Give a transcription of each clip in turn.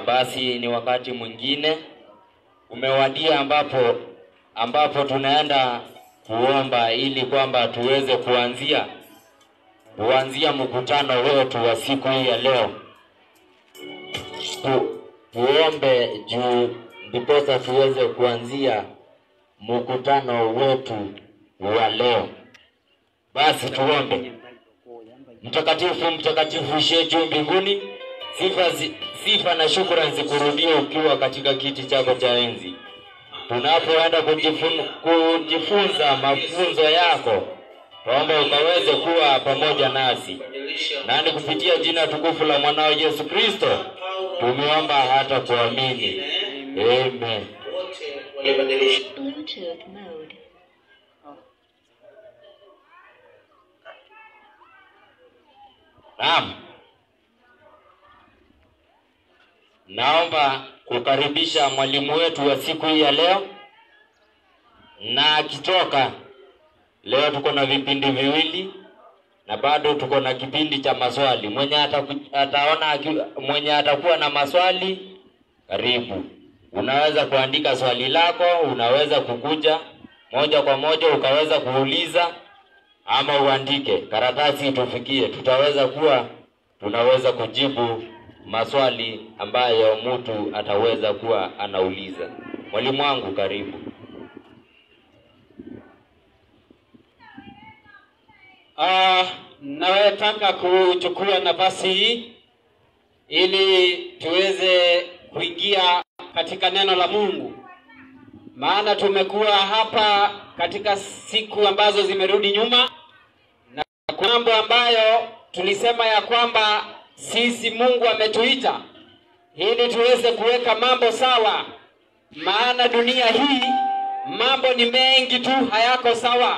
basi ni wakati mwingine umewadia ambapo ambapo tunaenda kuomba ili kwamba tuweze kuanzia kuanzia mkutano wetu wa siku hii ya leo. Tu, tuombe juu ndiposa tuweze kuanzia mkutano wetu wa leo. Basi tuombe. Mtakatifu, mtakatifu ishiye juu mbinguni, sifa, zi, sifa na shukrani zikurudie ukiwa katika kiti chako cha enzi. Tunapoenda kujifun, kujifunza mafunzo yako, tuombe ukaweze kuwa pamoja nasi, na ni kupitia jina tukufu la mwanao Yesu Kristo tumeomba hata kuamini, amen. wote walibadilisha Bluetooth mode. Naam, naomba kukaribisha mwalimu wetu wa siku hii ya leo, na akitoka leo, tuko na vipindi viwili na bado tuko na kipindi cha maswali. Mwenye ataku, ataona aki- mwenye atakuwa na maswali, karibu. Unaweza kuandika swali lako, unaweza kukuja moja kwa moja ukaweza kuuliza ama uandike karatasi itufikie, tutaweza kuwa tunaweza kujibu maswali ambayo mtu ataweza kuwa anauliza. Mwalimu wangu, karibu. Ah, nawetaka kuchukua nafasi hii ili tuweze kuingia katika neno la Mungu, maana tumekuwa hapa katika siku ambazo zimerudi nyuma, na kuna mambo ambayo tulisema ya kwamba sisi Mungu ametuita ili tuweze kuweka mambo sawa, maana dunia hii mambo ni mengi tu hayako sawa,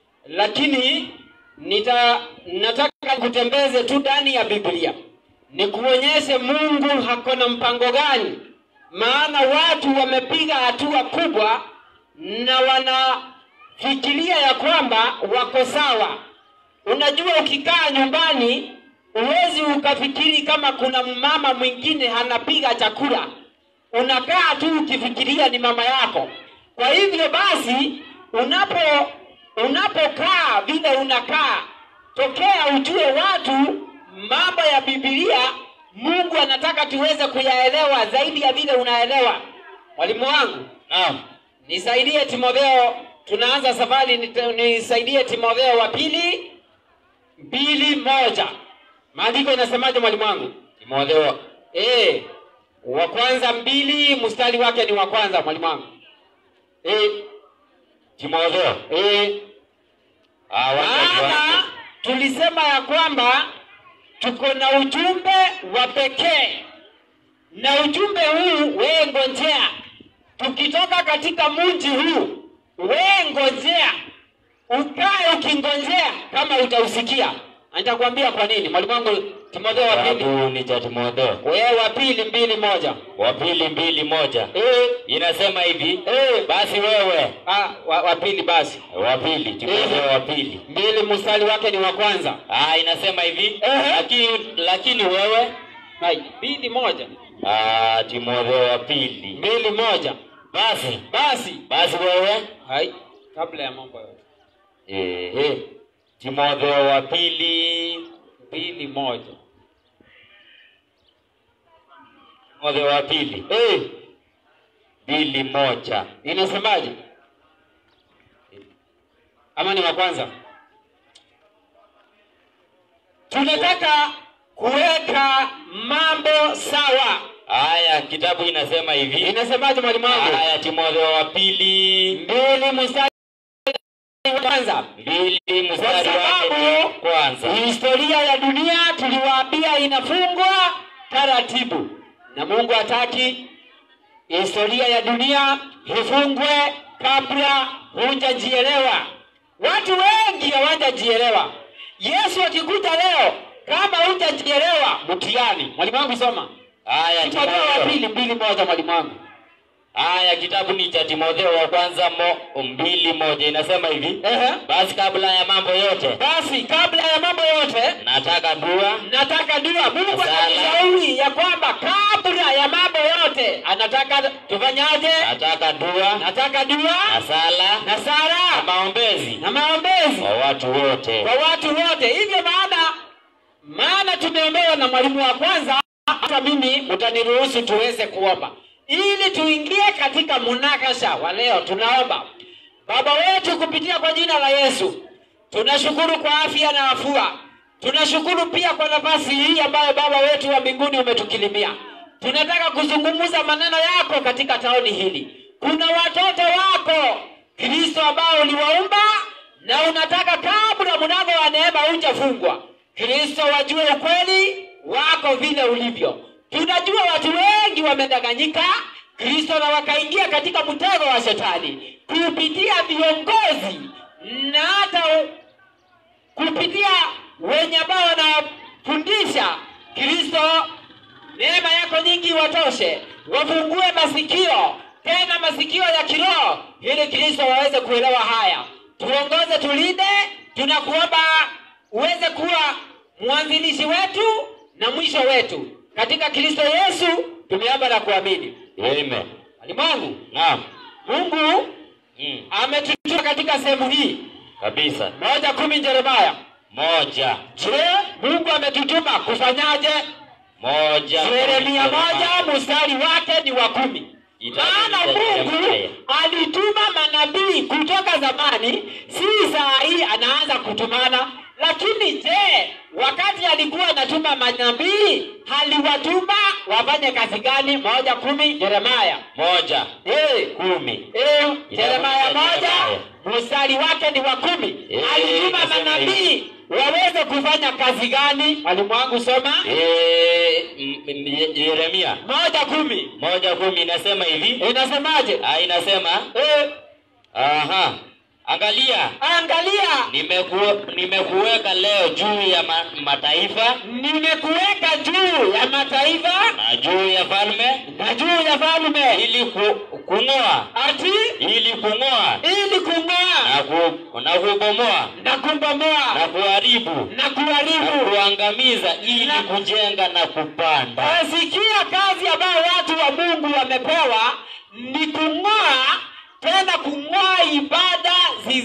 lakini nita nataka kutembeze tu ndani ya Biblia nikuonyeshe Mungu hakona mpango gani, maana watu wamepiga hatua kubwa na wanafikiria ya kwamba wako sawa. Unajua, ukikaa nyumbani huwezi ukafikiri kama kuna mama mwingine anapiga chakula, unakaa tu ukifikiria ni mama yako. Kwa hivyo basi, unapo unapokaa vile unakaa, tokea ujue watu mambo ya Biblia. Mungu anataka tuweze kuyaelewa zaidi ya vile unaelewa. Mwalimu wangu, Naam, nisaidie Timotheo, tunaanza safari, nite- nisaidie Timotheo wa pili mbili moja. Maandiko inasemaje mwalimu wangu? Timotheo Eh, wa kwanza mbili mstari wake ni wa kwanza mwalimu wangu. Eh, Timotheo, eh, ah, wacha maana tuanze. tulisema ya kwamba tuko na ujumbe wa pekee, na ujumbe huu wewe ngojea, tukitoka katika mji huu, wewe ngojea, ukae ukingojea kama utausikia. Na Nitakwambia kwa nini. Mwalimu wangu Timotheo wa pili, Kitabu ni cha Timotheo wewe wa pili mbili moja. wa pili mbili moja Eh, inasema hivi eh, basi wewe ah, wa, wa pili basi wa pili Timotheo wa pili mbili mstari wake ni wa kwanza. ah, inasema hivi Ehe. lakini lakini wewe Hai, mbili moja ah, Timotheo wa pili mbili moja basi basi basi wewe hai kabla ya mambo yote ehe Timotheo wa pili mbili moja Timotheo wa pili eh, mbili moja inasemaje ama ni wa kwanza tunataka kuweka mambo sawa haya kitabu inasema hivi inasemaje mwalimu wangu haya Timotheo wa pili mbili mstari wa kwanza mbili kwa mstari wake ni sababu kwanza historia ya dunia tuliwaambia inafungwa taratibu, na Mungu hataki historia ya dunia ifungwe kabla hujajielewa. Watu wengi hawajajielewa. Yesu akikuja leo, kama hujajielewa, mtihani. Mwalimu wangu soma haya Timotheo wa Timotheo pili mbili moja, mwalimu wangu. Haya, kitabu ni cha Timotheo wa kwanza mo, mbili moja inasema hivi Ehe. basi kabla ya mambo yote Basi kabla ya mambo yote nataka dua nataka dua. Mungu Sala. anatushauri ya kwamba kabla ya mambo yote anataka tufanyaje? nataka dua Nataka dua na sala na na sala maombezi na maombezi kwa watu wote. kwa watu wote. Hivyo maana maana tumeombewa na mwalimu wa kwanza, hata mimi mtaniruhusu tuweze kuomba ili tuingie katika munakasha wa leo. Tunaomba Baba wetu kupitia kwa jina la Yesu, tunashukuru kwa afya na afua. Tunashukuru pia kwa nafasi hii ambayo Baba wetu wa mbinguni umetukilimia. Tunataka kuzungumza maneno yako katika taoni hili. Kuna watoto wako Kristo ambao uliwaumba na unataka kabla mlango wa neema hujafungwa, Kristo wajue ukweli wako vile ulivyo. Tunajua watu wengi wamedanganyika Kristo na wakaingia katika mtego wa shetani kupitia viongozi na hata u- kupitia wenye ambao wanafundisha Kristo. Neema yako nyingi watoshe, wafungue masikio tena masikio ya kiroho, ili Kristo waweze kuelewa haya. Tuongoze, tulinde, tunakuomba uweze kuwa mwanzilishi wetu na mwisho wetu, katika Kristo Yesu tumeomba na kuamini. Amen. Alimwangu, Naam. Mungu Mm. ametutuma katika sehemu hii Kabisa. moja kumi Yeremia. Moja. Je, Mungu ametutuma kufanyaje? Moja. Yeremia moja mstari wake ni wa kumi. Itabu Maana ni cha Mungu Yeremia. alituma manabii kutoka zamani, si saa hii anaanza kutumana. Lakini je, wakati alikuwa anatuma manabii aliwatuma wafanye kazi gani? moja kumi Yeremia. Moja. Eh, Kumi. eh, Yeremia Itabu cha moja Yeremia. mstari wake ni wa kumi. Eh, Alituma inasema manabii waweze kufanya kazi gani? Mwalimu wangu soma Eh, m- m- Yeremia moja kumi moja kumi inasema hivi. inasemaje? Ah, inasema Eh, aha, angalia angalia nimekuwe, nimekuweka leo juu ya ma, mataifa nimekuweka juu ya mataifa na juu ya falme na juu ya falme, ili ku, kung'oa ati ili kung'oa ili kung'oa na, ku, na kubomoa na kubomoa na kuharibu na na kuharibu. kuangamiza ili Na- kujenga na kupanda. Asikia kazi ambayo watu wa Mungu wamepewa ni kung'oa, tena kung'oa ibada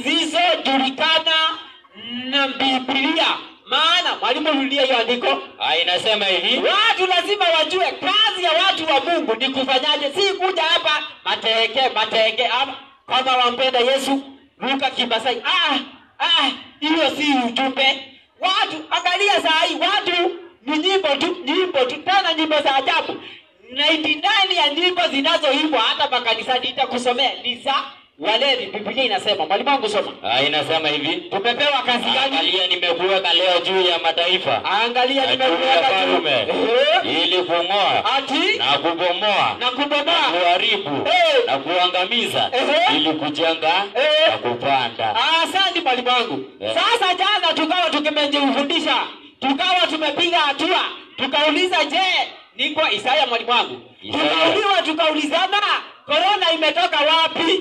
zisizojulikana na Biblia. Maana mwalimu, rudia hiyo andiko. Ah, inasema hivi Watu lazima wajue kazi ya watu wa Mungu ni kufanyaje, si kuja hapa mateke mateke ama kama wampenda Yesu Luka Kimasai. Ah, ah, hiyo si ujumbe. Watu angalia saa hii watu ni nyimbo tu, nyimbo tu, tena nyimbo za ajabu. 99 ya nyimbo zinazoimbwa hata makanisani itakusomea ni za walevi. Biblia inasema, mwalimu wangu soma. ah, inasema hivi Tumepewa kazi gani? angalia, nimekuweka leo juu ya mataifa Angalia na juu ya nimekuweka falme Ehe. ili kung'oa ati na kubomoa na na kubomoa kuharibu Eh. na kuangamiza Ehe. ili kujenga Eh. na kupanda. Ah, Asante mwalimu wangu. Yeah. Sasa jana tukawa tukimejifundisha, tukawa tumepiga hatua, tukauliza je, ni kwa Isaya mwalimu wangu, Isaya. tukauliwa tukaulizana, korona imetoka wapi?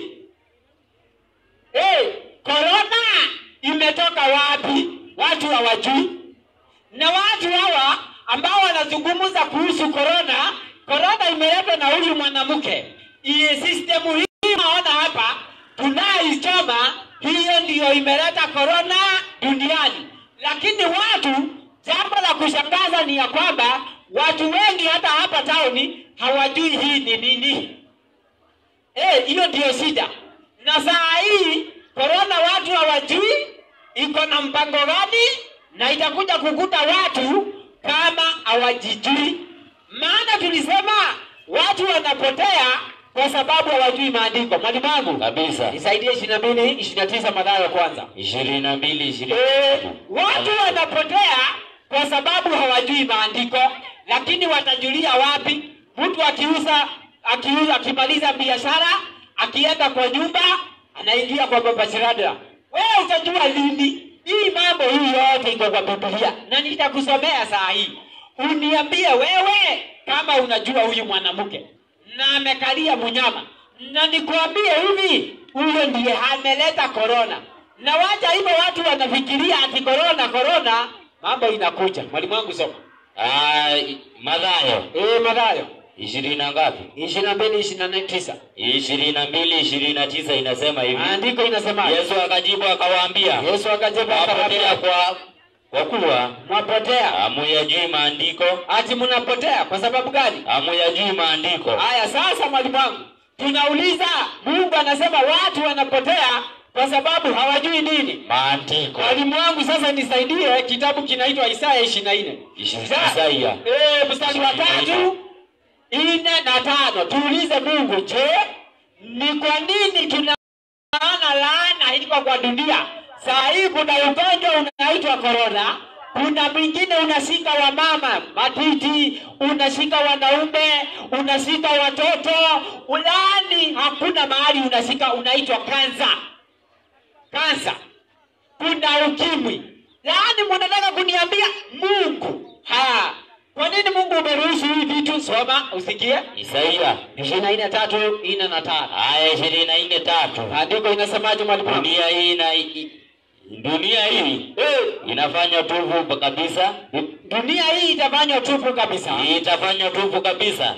Eh, korona imetoka wapi? Watu hawajui, na watu hawa ambao wanazungumza kuhusu korona, korona imeletwa na huyu mwanamke. Hii sistemu hii naona hapa tunaichoma, hiyo ndiyo imeleta korona duniani. Lakini watu, jambo la kushangaza ni ya kwamba watu wengi hata hapa tauni hawajui hii ni nini. Eh, hiyo ndiyo shida. Na saa hii korona watu hawajui iko na mpango gani, na itakuja kukuta watu kama hawajijui. Maana tulisema watu wanapotea kwa sababu hawajui maandiko. Mwalimu wangu Kabisa. nisaidie ishirini na mbili ishirini na tisa Mathayo kwanza. ishirini na mbili ishirini Eh, watu wanapotea kwa sababu hawajui maandiko, lakini watajulia wapi? Mtu akiuza akiuza akimaliza biashara akienda kwa nyumba anaingia kwa baba Shirada, wewe utajua lini? Hii mambo hii yote iko kwa Biblia na nitakusomea saa hii, uniambie wewe kama unajua huyu mwanamke na amekalia mnyama na nikwambie hivi, huyo ndiye ameleta korona. Na wacha hivyo watu wanafikiria ati korona korona, mambo inakuja. Mwalimu wangu soma. Ah, Mathayo Eh, Mathayo ishirini na ngapi? ishirini na mbili ishirini na tisa ishirini na mbili ishirini na tisa inasema hivi. andiko inasema Yesu akajibu akawaambia, Yesu akajibu mwapotea akawaambia, kwa kwa kuwa mwapotea hamuyajui maandiko, ati mnapotea kwa sababu gani? hamuyajui maandiko. Haya, sasa mwalimu wangu, tunauliza Mungu anasema watu wanapotea kwa sababu hawajui nini? Maandiko Mwalimu wangu, sasa nisaidie, kitabu kinaitwa Isaya ishirini na nne Isaya Eh, mstari wa tatu nne na tano. Tuulize Mungu, je, ni kwa nini tunaona laana iko kwa dunia? Saa hii kuna ugonjwa unaitwa korona, kuna mwingine unashika wamama matiti, unashika wanaume, unashika watoto, ulani hakuna mahali unashika, unaitwa kansa. Kansa kuna ukimwi. Yaani mnataka kuniambia Mungu ha kwa nini Mungu umeruhusu hivi vitu? Soma usikie. Isaia ishirini na nne tatu nne na tano. aya ishirini na nne tatu Andiko inasemaje mwalimu? wangu? dunia hii na i- dunia hii Eh, inafanya tupu kabisa, dunia hii itafanywa tupu kabisa. itafanya tupu kabisa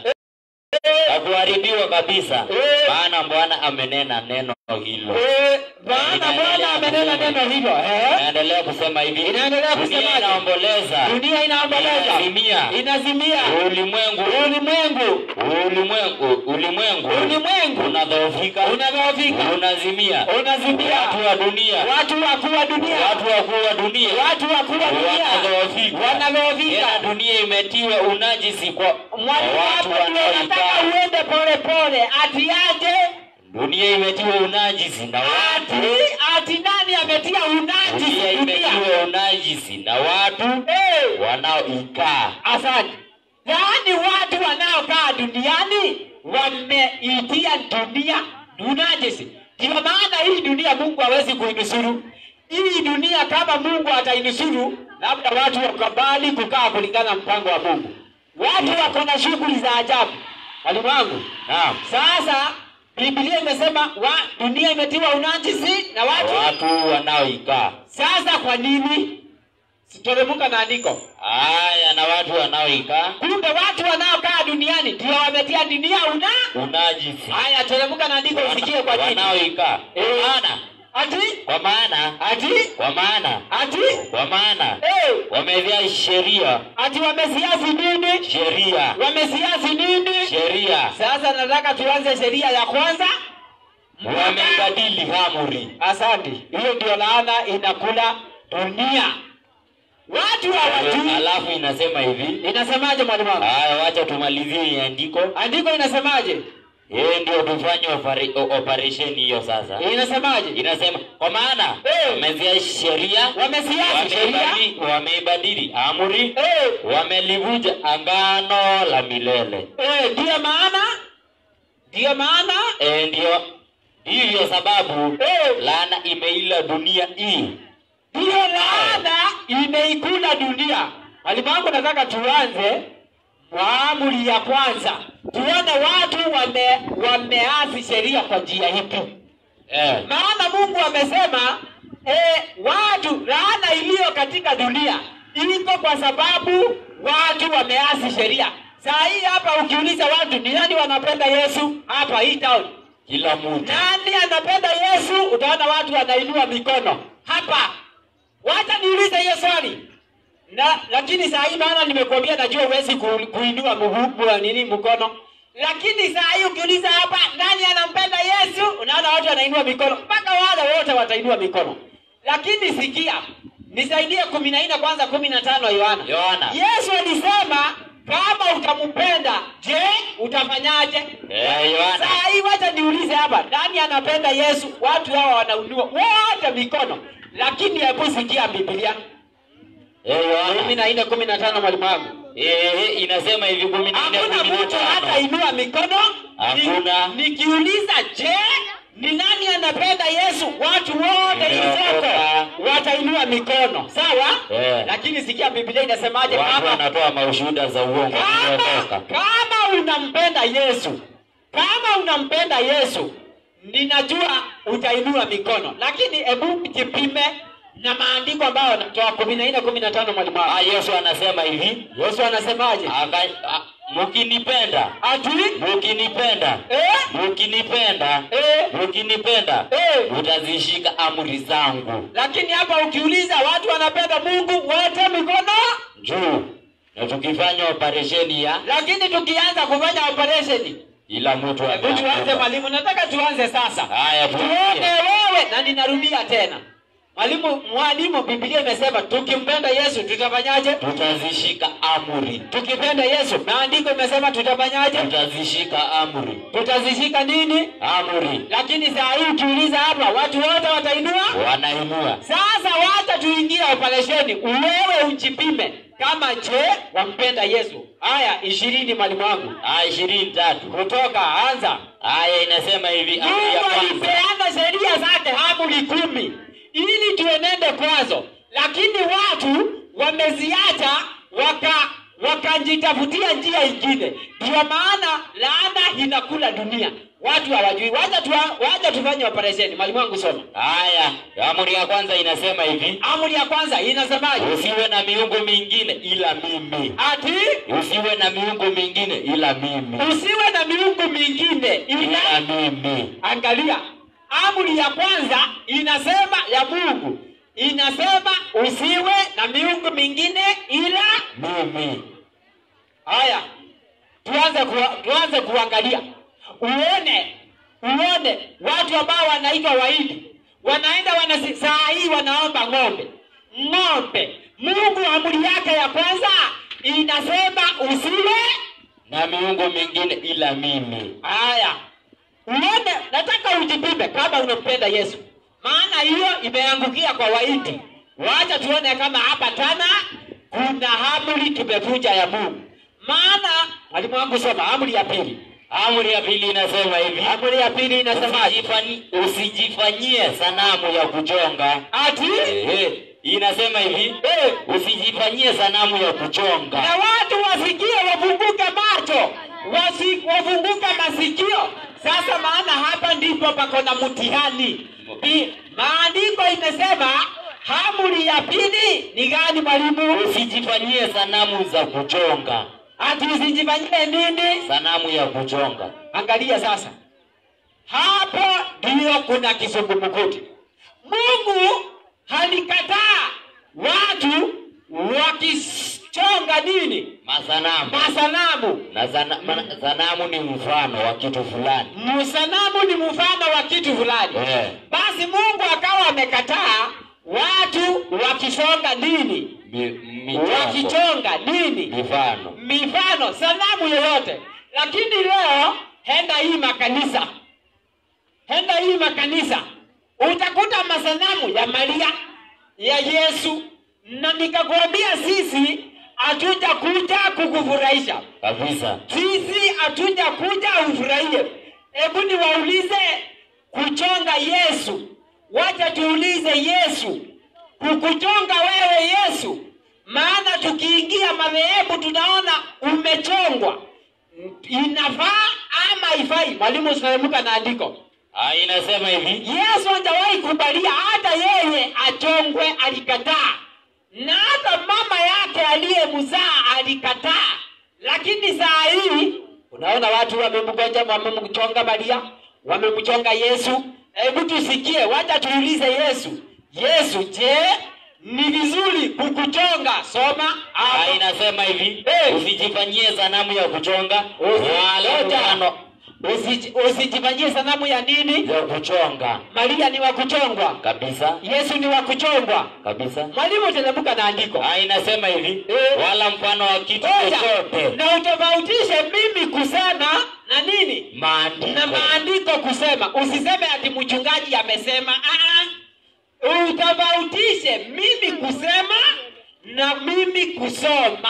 na kuharibiwa kabisa, Eh. maana Bwana amenena neno hilo. Eh, Bwana Bwana amenena neno hilo. Eh? Inaendelea kusema hivi, Inaendelea dunia kusemaje? inaomboleza, Dunia inaomboleza. Inazimia. Inazimia. ulimwengu Ulimwengu. ulimwengu ulimwengu Ulimwengu. unadhoofika, Unadhoofika. unazimia, Unazimia. watu wa dunia, Watu wakuu wa dunia. watu wakuu wa dunia Watu wakuu wa dunia. wanadhoofika, Wanadhoofika. Tena dunia imetiwa unajisi kwa kwa Mwalimu watu hapo ndio nataka wanaoikaa. uende pole pole. Ati aje? Dunia imetiwa unajisi na Ati watu, ati nani ametia unajisi dunia dunia? imetiwa unajisi na watu Eh, wanaoikaa. asante. Yaani watu wanaokaa duniani wameitia dunia unajisi. Ndio maana hii dunia Mungu hawezi kuinusuru. Hii dunia kama Mungu atainusuru, labda watu wakubali kukaa kulingana na mpango wa Mungu. Watu wako na shughuli za ajabu. Mwalimu wangu, Naam, Sasa Biblia imesema wa dunia imetiwa unajisi na watu. watu wanaoikaa. Sasa kwa nini? Sitoremuka na andiko. Haya, na watu wanaoikaa Kumbe watu wanaokaa duniani ndio wametia dunia una. unajisi, Haya, teremuka na andiko usikie kwa nini. wanaoikaa Eh. kwa maana Ati kwa maana ati kwa maana ati kwa maana eh, wamevia sheria ati wamesiasi nini? sheria Wamesiasi nini? sheria Sasa nataka tuanze sheria ya kwanza. wameibadili amri. Asante. Hiyo ndio laana inakula dunia. Watu hawajui. Alafu inasema hivi, Inasemaje mwalimu wangu? haya, wacha tumalizie hii andiko, Andiko inasemaje? yeye ndio tufanye opera- o- operation hiyo sasa. Inasemaje? Inasema kwa maana Eh. wamezia sheria Wamesiasi sheria. wameibadili wameibadili amri Eh, wamelivunja angano la milele. eh, ndiyo maana ndiyo maana E, ndio hivyo sababu eh, laana imeila dunia hii. ndiyo laana imeikula dunia. Mwalimu wangu, nataka tuanze kwa amri ya kwanza, tuone watu wame wameasi sheria kwa njia ipi. Eh, Maana Mungu amesema eh, watu laana iliyo katika dunia iko kwa sababu watu wameasi sheria. Saa hii hapa ukiuliza watu ni nani wanapenda Yesu hapa hii town, kila mtu nani anapenda Yesu, utaona watu wanainua mikono hapa. Wacha niulize hiyo swali na lakini saa hii maana nimekuambia, najua huwezi ku, kuinua mguu wa nini mkono, lakini saa hii ukiuliza hapa nani anampenda Yesu, unaona watu wanainua mikono, mpaka wale wote watainua mikono. Lakini sikia, nisaidie kumi na nne kwanza, kumi na tano Yohana. Yohana. Yesu alisema kama utampenda, je, utafanyaje? Eh, Yohana. Saa hii wacha niulize hapa, nani anapenda Yesu? Watu hawa wanainua wote mikono, lakini hebu sikia Biblia Eh, Yohana. kumi na nne kumi na tano mwalimu wangu. Eh, inasema hivi kumi na nne Hakuna kumi na mtu hata tano. inua mikono. Hakuna. Ni- Nikiuliza, je, ni nani anapenda Yesu? Watu wote hii soko Nimeokoka. watainua mikono, sawa? Eh. Lakini sikia Biblia inasemaje? Watu Kama wanatoa maushuhuda za uongo kama, kuokoka. kama unampenda Yesu kama unampenda Yesu, ninajua utainua mikono, lakini hebu jipime na maandiko ambayo anatoa kumi na nne kumi na tano mwalimu Ah, wangu. Yesu anasema hivi, Yesu anasemaje? aka- ah, mkinipenda, Ati mkinipenda, eh, mkinipenda, eh, mkinipenda, eh. mtazishika amri zangu Lakini hapa ukiuliza watu wanapenda Mungu wote mikono, juu, na tukifanya operesheni ya lakini tukianza kufanya operation, ila mtu hebu tuanze ameanguka. mwalimu, nataka tuanze sasa. Haya, tuone tuanze. wewe na ninarudia tena mwalimu mwalimu biblia imesema tukimpenda yesu tutafanyaje tutazishika amri, tukipenda yesu maandiko imesema tutafanyaje tutazishika amri, tutazishika nini amri lakini saa hii ukiuliza hapa watu wote watainua wanainua. sasa wacha tuingie operesheni wewe ujipime kama je wampenda yesu haya ishirini mwalimu wangu Aya ishirini tatu. kutoka anza Aya inasema hivi, amri ya Mungu kwanza alipeana sheria zake amri kumi ili tuenende kwazo, lakini watu wameziacha waka wakajitafutia njia ingine. Ndio maana laana inakula dunia, watu hawajui. Wacha tu, wacha tufanye operesheni. Mwalimu wangu soma. Haya, amri ya kwanza inasema hivi, Amri ya kwanza inasemaje? usiwe na miungu mingine ila mimi. Ati Usiwe na miungu mingine ila mimi, usiwe na miungu mingine ila ila mimi. Angalia, amri ya kwanza inasema ya Mungu inasema usiwe na miungu mingine ila. Mimi Haya, tuanze kuwa, tuanze kuangalia, uone uone watu ambao wanaitwa Wahindi wanaenda wanasi, saa hii wanaomba ng'ombe ng'ombe. Mungu amri yake ya kwanza inasema usiwe na miungu mingine ila mimi. Haya, uone, nataka ujipime kama unampenda Yesu, maana hiyo imeangukia kwa Wahindi. Wacha tuone kama hapa tena kuna amri tumevunja ya Mungu. Maana mwalimu wangu, soma amri ya pili. Amri ya pili inasema hivi, Amri ya pili inasemaje? usijifanyi- usijifanyie sanamu ya kuchonga. Ati Ehe, inasema hivi, eh, usijifanyie sanamu ya kuchonga. na watu wasikie, wafunguke macho, wasi, wafunguke masikio. Sasa maana hapa ndipo pako na mtihani. Bi- Maandiko imesema amri ya pili ni gani mwalimu? Usijifanyie sanamu za kuchonga, Ati usijifanyie nini? sanamu ya kuchonga. Angalia sasa, hapo ndio kuna kisungumukuti. Mungu alikataa watu wakichonga nini? Masanamu Masanamu. na sana, ma, sanamu ni mfano wa kitu fulani Msanamu ni mfano wa kitu fulani. eh, Basi Mungu akawa amekataa watu wakisonga nini? mi, michongo, Wakichonga nini? mifano Mifano, sanamu yoyote. Lakini leo henda hii makanisa, henda hii makanisa, utakuta masanamu ya Maria, ya Yesu, na nikakwambia sisi hatuja kuja kukufurahisha kabisa. sisi hatuja kuja ufurahie. Hebu niwaulize, kuchonga Yesu, wacha tuulize Yesu, kukuchonga wewe Yesu, maana tukiingia madhehebu tunaona umechongwa, inafaa ama ifai? Mwalimu usinemuka na andiko. Ah, inasema hivi, Yesu hajawahi kubalia hata yeye achongwe, alikataa, na hata mama yake aliyemzaa alikataa. Lakini saa hii unaona watu wamemgoja, wamemchonga Maria, wamemchonga Yesu. Hebu tusikie, wacha tuulize Yesu. Yesu, je, ni vizuri kukuchonga? Soma ah, hapo. inasema hivi, Eh. usijifanyie sanamu ya kuchonga Usi- wala ngoja. mfano Usi- Usijifanyie sanamu ya nini? ya kuchonga Maria ni wa kuchongwa, kabisa Yesu ni wa kuchongwa. kabisa. Mwalimu, teremka na andiko. Ah, inasema hivi, Eh. wala mfano wa kitu Ngoja, chochote na utofautishe mimi kusema na nini maandiko na maandiko kusema. Usiseme ati mchungaji amesema. Ah, ah. Utofautishe mimi kusema na mimi kusoma.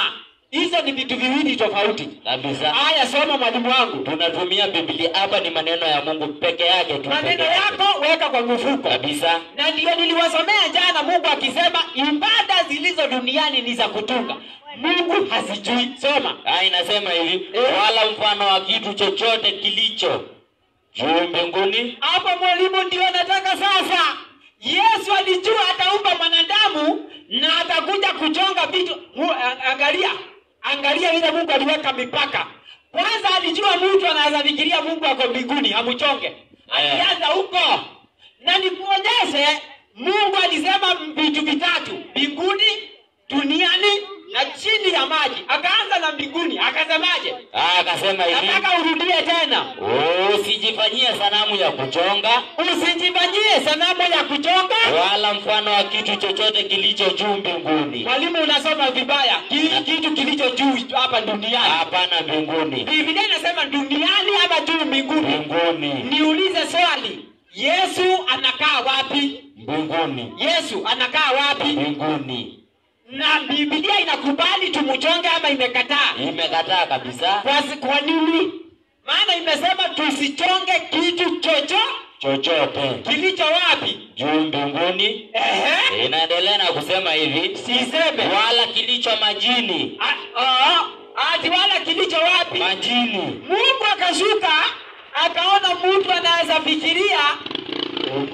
hizo ni vitu viwili tofauti kabisa. haya soma mwalimu wangu Tunatumia Biblia hapa, ni maneno ya Mungu peke yake tu, maneno peke yake. yako weka kwa mfuko kabisa. na ndio niliwasomea jana mungu akisema ibada zilizo duniani ni za kutunga mungu hazijui soma Ah, inasema hivi Eh. wala mfano wa kitu chochote kilicho juu mbinguni hapo mwalimu ndio nataka sasa yesu alijua ataumba mwanadamu na atakuja kuchonga vitu Mu- a- angalia angalia vile mungu aliweka mipaka kwanza alijua mtu anaweza fikiria mungu ako mbinguni amchonge alianza huko na nikuonyeshe mungu alisema vitu vitatu mbinguni duniani na chini ya maji akaanza na mbinguni akasemaje Ah, akasema hivi nataka urudie tena usijifanyie sanamu ya kuchonga usijifanyie sanamu ya kuchonga wala mfano wa kitu chochote kilicho juu mbinguni mwalimu unasoma vibaya Ki- kitu kilicho juu hapa duniani hapana mbinguni biblia inasema duniani ama juu mbinguni mbinguni niulize swali yesu anakaa wapi mbinguni yesu anakaa wapi mbinguni na biblia inakubali tumchonge ama imekataa imekataa kabisa kwa, kwa nini maana imesema tusichonge kitu chocho chochote kilicho wapi juu mbinguni Ehe. inaendelea na kusema hivi siseme wala kilicho majini A- ah, ati wala kilicho wapi majini mungu akashuka akaona mtu anaweza fikiria mm,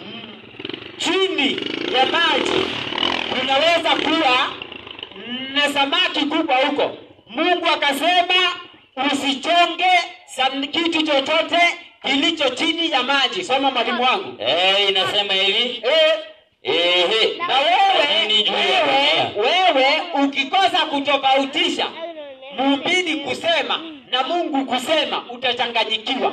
chini ya maji kunaweza kuwa na samaki kubwa huko mungu akasema usichonge sam- kitu chochote kilicho chini ya maji soma mwalimu wangu eh, inasema hivi eh, ehe na wewe majini juu ya wewe, dunia wewe ukikosa kutofautisha mhubiri kusema na mungu kusema utachanganyikiwa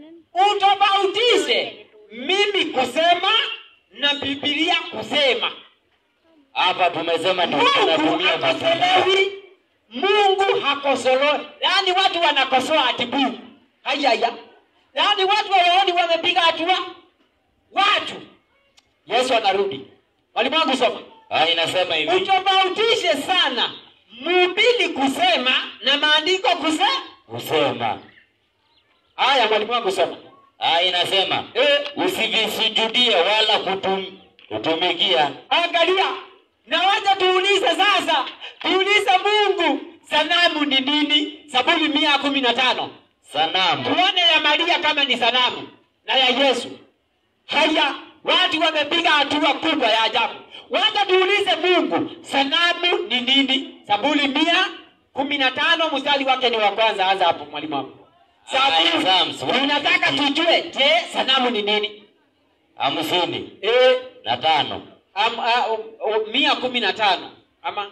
utofautishe mimi kusema na bibilia kusema hapa tumesema ndio mungu tunatumia Biblia. hakosolewi mungu hakosolewi yaani watu wanakosoa ati mungu hayaya yaani watu wawaoni wamepiga hatua watu yesu anarudi mwalimu wangu soma Ah, inasema hivi utofautishe sana mhubiri kusema na maandiko kusema kusema haya mwalimu wangu soma ah, inasema eh, usivisujudie wala kutum, kutumikia angalia na wacha tuulize sasa tuulize mungu sanamu ni nini saburi mia kumi na tano sanamu tuone ya maria kama ni sanamu na ya yesu haya watu wamepiga hatua kubwa ya ajabu wacha tuulize mungu sanamu ni nini saburi mia kumi na tano mstari wake ni wa kwanza anza hapo mwalimu wangu Aya, Psalms saburi tunataka tujue je sanamu ni nini hamsini e, na tano am, a, o, o, mia kumi na tano ama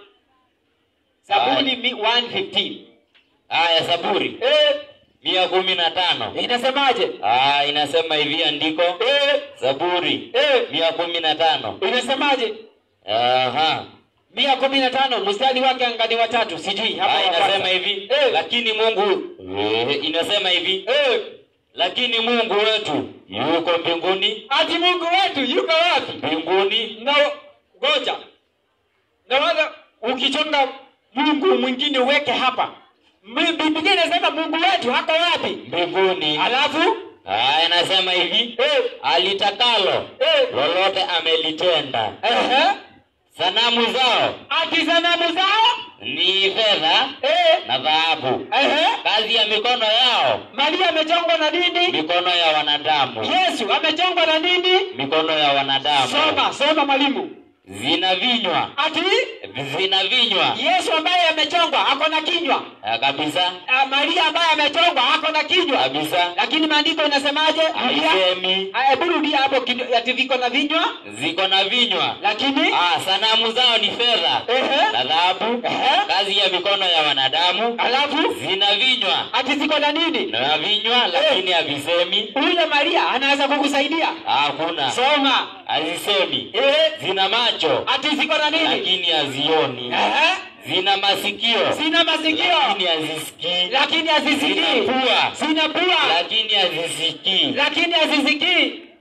saburi mi, 115 haya saburi e, mia kumi na tano inasemaje ah, inasema hivi andiko e, zaburi e, mia kumi na tano inasemaje Aha. mia kumi na tano mstari wake angani watatu sijui hapa Ah, wa inasema kwanza. hivi Eh. lakini mungu eh, inasema hivi Eh, lakini mungu wetu yuko mbinguni ati mungu wetu yuko wapi mbinguni na goja na wala ukichonga mungu mwingine uweke hapa Mi- biblia inasema mungu wetu hako wapi mbinguni alafu Ah, inasema hivi eh, alitakalo eh, lolote amelitenda ehe, sanamu zao ati sanamu zao ni fedha eh, na dhahabu ehe, kazi ya mikono yao maria amechongwa na nini mikono ya wanadamu yesu amechongwa na nini mikono ya wanadamu soma soma mwalimu zina vinywa ati zina vinywa yesu ambaye amechongwa ako na kinywa Ah, kabisa Ah, maria ambaye amechongwa ako na kinywa kabisa lakini maandiko inasemaje Rudia. haisemi Ah, hebu rudia hapo kido- ati viko na vinywa ziko na vinywa lakini ah, sanamu zao ni fedha Ehe. na dhahabu Ehe. kazi ya mikono ya wanadamu alafu zina vinywa ati ziko na nini na vinywa lakini havisemi huyo maria anaweza kukusaidia hakuna soma hazisemi eh, zina macho ati ziko na nini lakini hazioni Ehe. zina masikio sina masikio lakini hazisikii lakini zina hazisikii pua sina pua lakini hazisikii lakini hazisikii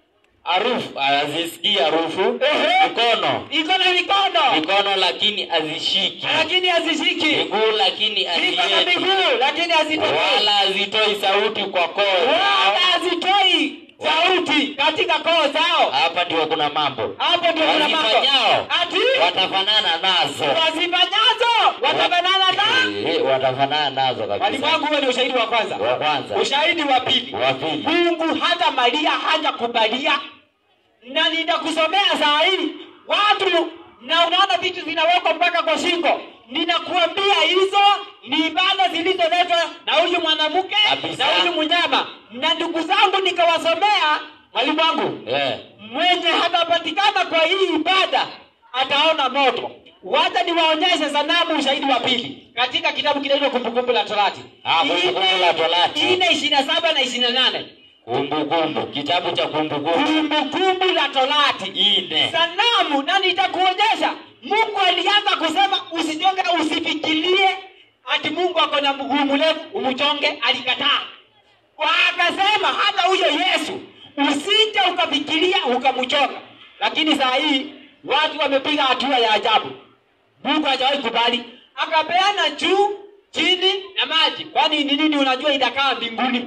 harufu hazisikii harufu Ehe. mikono iko na mikono mikono lakini hazishiki lakini hazishiki miguu lakini iko na haziendi miguu lakini hazitokei wala hazitoi sauti kwa koo wala zao. hazitoi sauti katika koo zao hapa ndio kuna mambo hapo ndio kuna mambo Wazifanyao. ati watafanana nazo wazifanyazo watafanana na Eh, watafanana nazo mwalimu kabisa wangu huo ni ushahidi wa kwanza wa kwanza ushahidi wa pili wa pili mungu hata maria hajakubalia na nitakusomea saa hii watu na unaona vitu zinawekwa mpaka kwa shingo ninakuambia hizo ni ibada zilizoletwa na huyu mwanamke Kabisa. na huyu mnyama na ndugu zangu nikawasomea mwalimu wangu Eh, mwenye hatapatikana kwa hii ibada ataona moto wacha niwaonyeshe sanamu ushahidi wa pili katika kitabu kinaitwa kumbukumbu la torati Ah, Kumbukumbu la Torati. ine ishiri na saba na ishiri na nane kumbukumbu kitabu cha kumbukumbu kumbukumbu la torati ine sanamu na nitakuonyesha mungu alianza kusema usichonge usifikirie ati mungu ako na mguu mrefu umchonge alikataa kwa akasema hata huyo yesu usije ukafikiria ukamchonga lakini saa hii watu wamepiga hatua ya ajabu mungu hajawahi kubali akapeana juu chini na maji kwani ni nini unajua itakaa mbinguni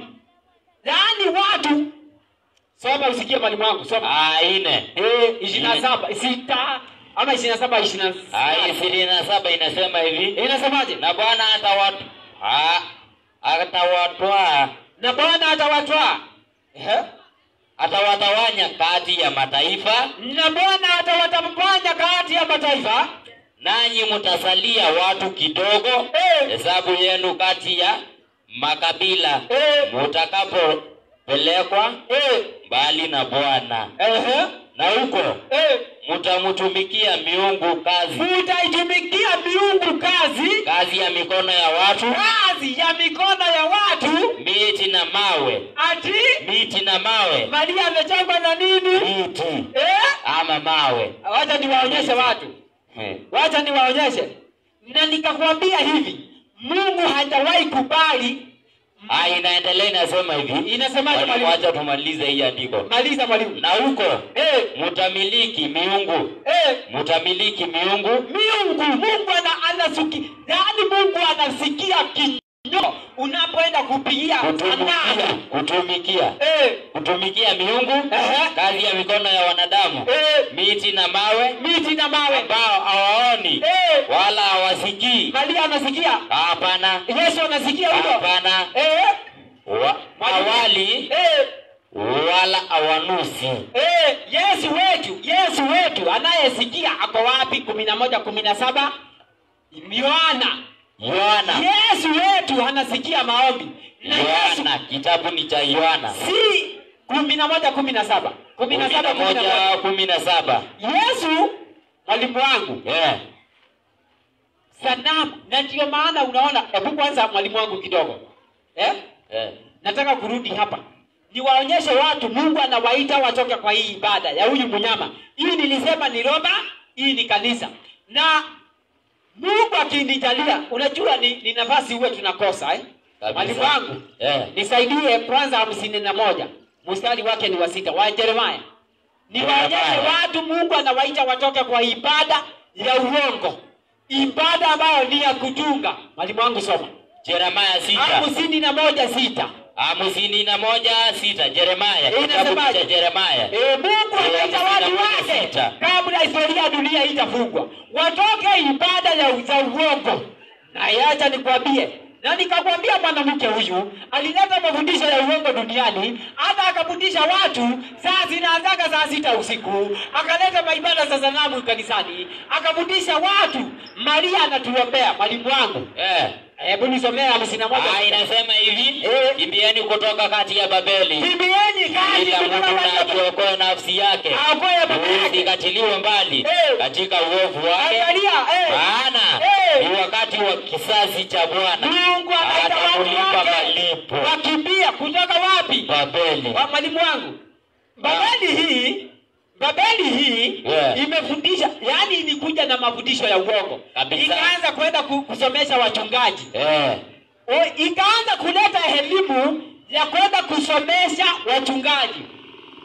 yaani watu soma usikie mwalimu wangu soma Ah, ine Eh, ishirini na saba sita ama ishirini na saba ishirini na Ah, saba. ishirini na saba inasema hivi Eh, inasemaje na bwana atawat ah, atawatwaa na bwana atawatwaa Ehe. atawatawanya kati ya mataifa na bwana atawatapanya kati ya mataifa nanyi mtasalia watu kidogo Eh. hesabu yenu kati ya makabila Eh. mutakapopelekwa Eh, mbali na bwana ehe, na huko eh. mtamtumikia miungu kazi mutaitumikia miungu kazi kazi ya mikono ya watu kazi ya mikono ya watu miti na mawe ati miti na mawe maria amechangwa na nini miti eh? ama mawe wacha niwaonyeshe watu Eh. wacha niwaonyeshe na nikakwambia hivi mungu hajawahi kubali Ah, inaendelea inasema hivi Inasemaje, Mwalimu, mwalimu? wacha tumalize hii andiko maliza mwalimu na huko eh, mtamiliki miungu eh, mtamiliki miungu miungu mungu ana, anasuki yaani mungu anasikia kinyo unapoenda kupigia kutumikia sanamu kutumikia eh, kutumikia miungu Ehe. kazi ya mikono ya wanadamu eh, miti na mawe miti na mawe ambao hawaoni eh, wala hawasikii maria anasikia hapana yesu anasikia huyo hapana eh, wa, awali eh, wala hawanusi eh, yesu wetu yesu wetu anayesikia ako wapi kumi na moja kumi na saba yohana yohana yesu wetu anasikia maombi na yesu yohana kitabu ni cha yohana si kumi na moja kumi na saba kumi kumi na na saba kumi na moja moja kumi na saba yesu mwalimu wangu Eh, sanamu na ndio maana unaona hebu kwanza mwalimu wangu kidogo eh? eh. nataka kurudi hapa niwaonyeshe watu mungu anawaita watoke kwa hii ibada ya huyu mnyama hii nilisema ni roma hii ni kanisa na mungu akinijalia unajua ni, ni nafasi huwe tunakosa eh? Kabisa. mwalimu wangu Eh. nisaidie kwanza hamsini na moja mstari wake ni wa sita wa jeremaya niwaonyeshe Jeremaya. watu mungu anawaita watoke kwa ibada ya uongo ibada ambayo ni ya kutunga mwalimu wangu soma Jeremaya sita hamsini na moja sita hamsini na moja sita Jeremaya Eh, kitabu inasemaje? cha Jeremaya E, Mungu anaita watu hamsini na moja wake sita. kabla historia ya dunia itafungwa, watoke ibada ya za uongo. Na yacha nikwambie, na nikakwambia mwanamke huyu alileta mafundisho ya uongo duniani, hata akafundisha watu saa zinaanzaga saa sita usiku, akaleta maibada za sanamu kanisani, akafundisha watu Maria anatuombea. Mwalimu wangu, Eh. hebu nisomea hamsini na moja. Ah, inasema hivi Eh. kimbieni kutoka kati ya Babeli Kimbieni kazi kila kutoka mtu na Babeli. ajiokoe nafsi yake Aokoe baba yake. usikatiliwe mbali Eh. katika uovu wake Angalia, eh. maana Eh. ni wakati wa kisasi cha Bwana Mungu anaita watu atakulipa wake malipo wakimbia kutoka wapi? Babeli Wa mwalimu wangu, Babeli hii Babeli hii Yeah. imefundisha, yani ilikuja na mafundisho ya uongo, Kabisa. ikaanza kwenda ku- kusomesha wachungaji eh. o, ikaanza kuleta elimu ya kwenda kusomesha wachungaji.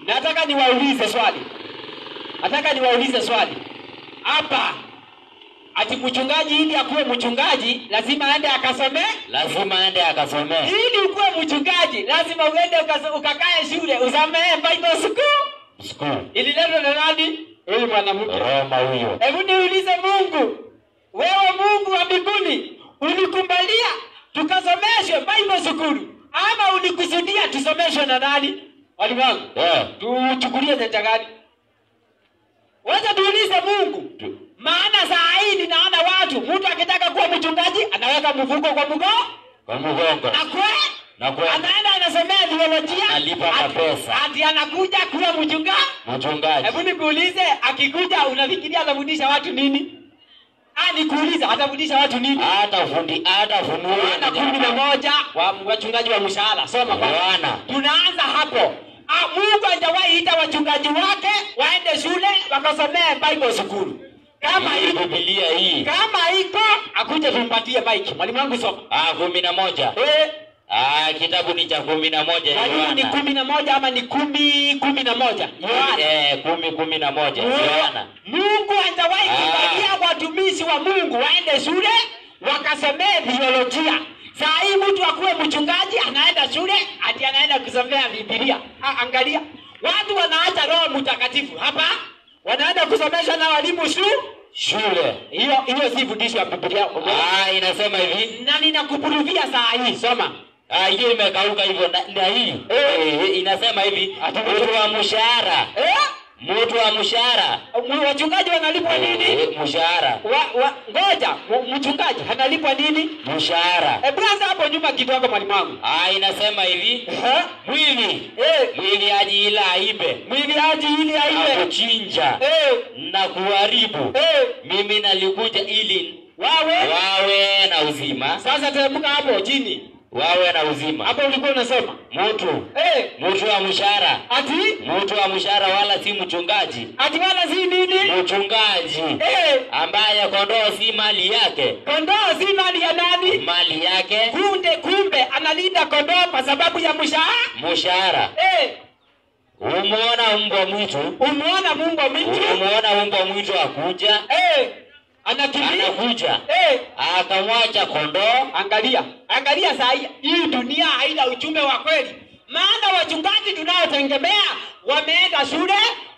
nataka niwaulize swali, nataka niwaulize swali hapa, ati mchungaji ili akuwe mchungaji lazima aende akasomee lazima aende akasomee ili ukuwe mchungaji lazima uende ukas- ukakae shule usomee Bible school. school. Ililetwa na nani? Huyu mwanamke. Roma huyo. Hebu niulize Mungu, wewe Mungu wa mbinguni ulikubalia tukasomeshwe Bible school ama ulikusudia tusomeshwe na nani? Walimu wangu, Eh, tuchukulie nyanja gani? Wacha tuulize Mungu, tu- maana saa hii ninaona watu, mtu akitaka kuwa mchungaji anaweka mfuko kwa mgoo kwa mgongo na kwe na kwa anaenda anasomea theolojia, Analipa ati- mapesa. ati anakuja kuwa mchungaji. mchungaji. Hebu nikuulize, akikuja unafikiria atafundisha watu nini? Ah, nikuulize atafundisha watu nini? Hata fundi hata funua Yohana kumi na moja wa wachungaji wa mshahara, soma kwanza. Yohana. Tunaanza hapo. Ah, Mungu hajawahi ita wachungaji wake waende shule wakasomee Bible school. Kama Hii iko Biblia hii. kama iko akuje tumpatie bike. Mwalimu wangu soma. Ah, kumi na moja. Eh, Ah, kitabu ni cha kumi na moja mwalimu ni Yohana. kumi na moja ama ni kumi kumi na moja? Yohana. Eh, kumi kumi na moja Yohana. Mungu hajawahi Ah. kubalia watumishi wa Mungu waende shule wakasomee theolojia. Saa hii mtu akuwe mchungaji anaenda shule ati anaenda kusomea Biblia. Ah, angalia watu wanaacha Roho Mtakatifu hapa, wanaenda kusomeshwa na walimu shu Shule. hiyo hiyo si fundisho ya Biblia. Ah, inasema hivi. Na ninakupruvia saa hii, soma Ah, hiyo imekauka hivyo na, na hii. Eh. Eh, inasema hivi. Ati- Mtu wa mshahara. eh? Mtu wa mshahara. Wachungaji wanalipwa nini? Eh, mshahara. Wa, wa, ngoja m- mchungaji analipwa nini? Mshahara. Hebu anza hapo nyuma kidogo, mwalimu wangu. Ah, inasema hivi. Eh? Mwili. Eh, Mwili aji ila aibe. mwili aji ili Na aiwe kuchinja. eh, Na kuharibu. eh, Mimi nalikuja ili wawe wawe na uzima. sasa. Teremka hapo chini, Wawe na uzima. hapo ulikuwa unasoma Mtu. eh, Mtu wa mshahara. ati Mtu wa mshahara wala si mchungaji. ati wala si nini Mchungaji eh, ambaye kondoo si mali yake, kondoo si mali ya nani? mali yake Kunde kumbe analinda kondoo kwa sababu ya mshahara mshahara. eh, Umeona mbwa mwitu, umeona Mungu wa mtu umeona mbwa mwitu akuja, eh, anakimbia anakuja eh, akamwacha kondoo. Angalia, angalia saa hii hii dunia haina ujumbe wa kweli, maana wachungaji tunaotegemea wameenda shule,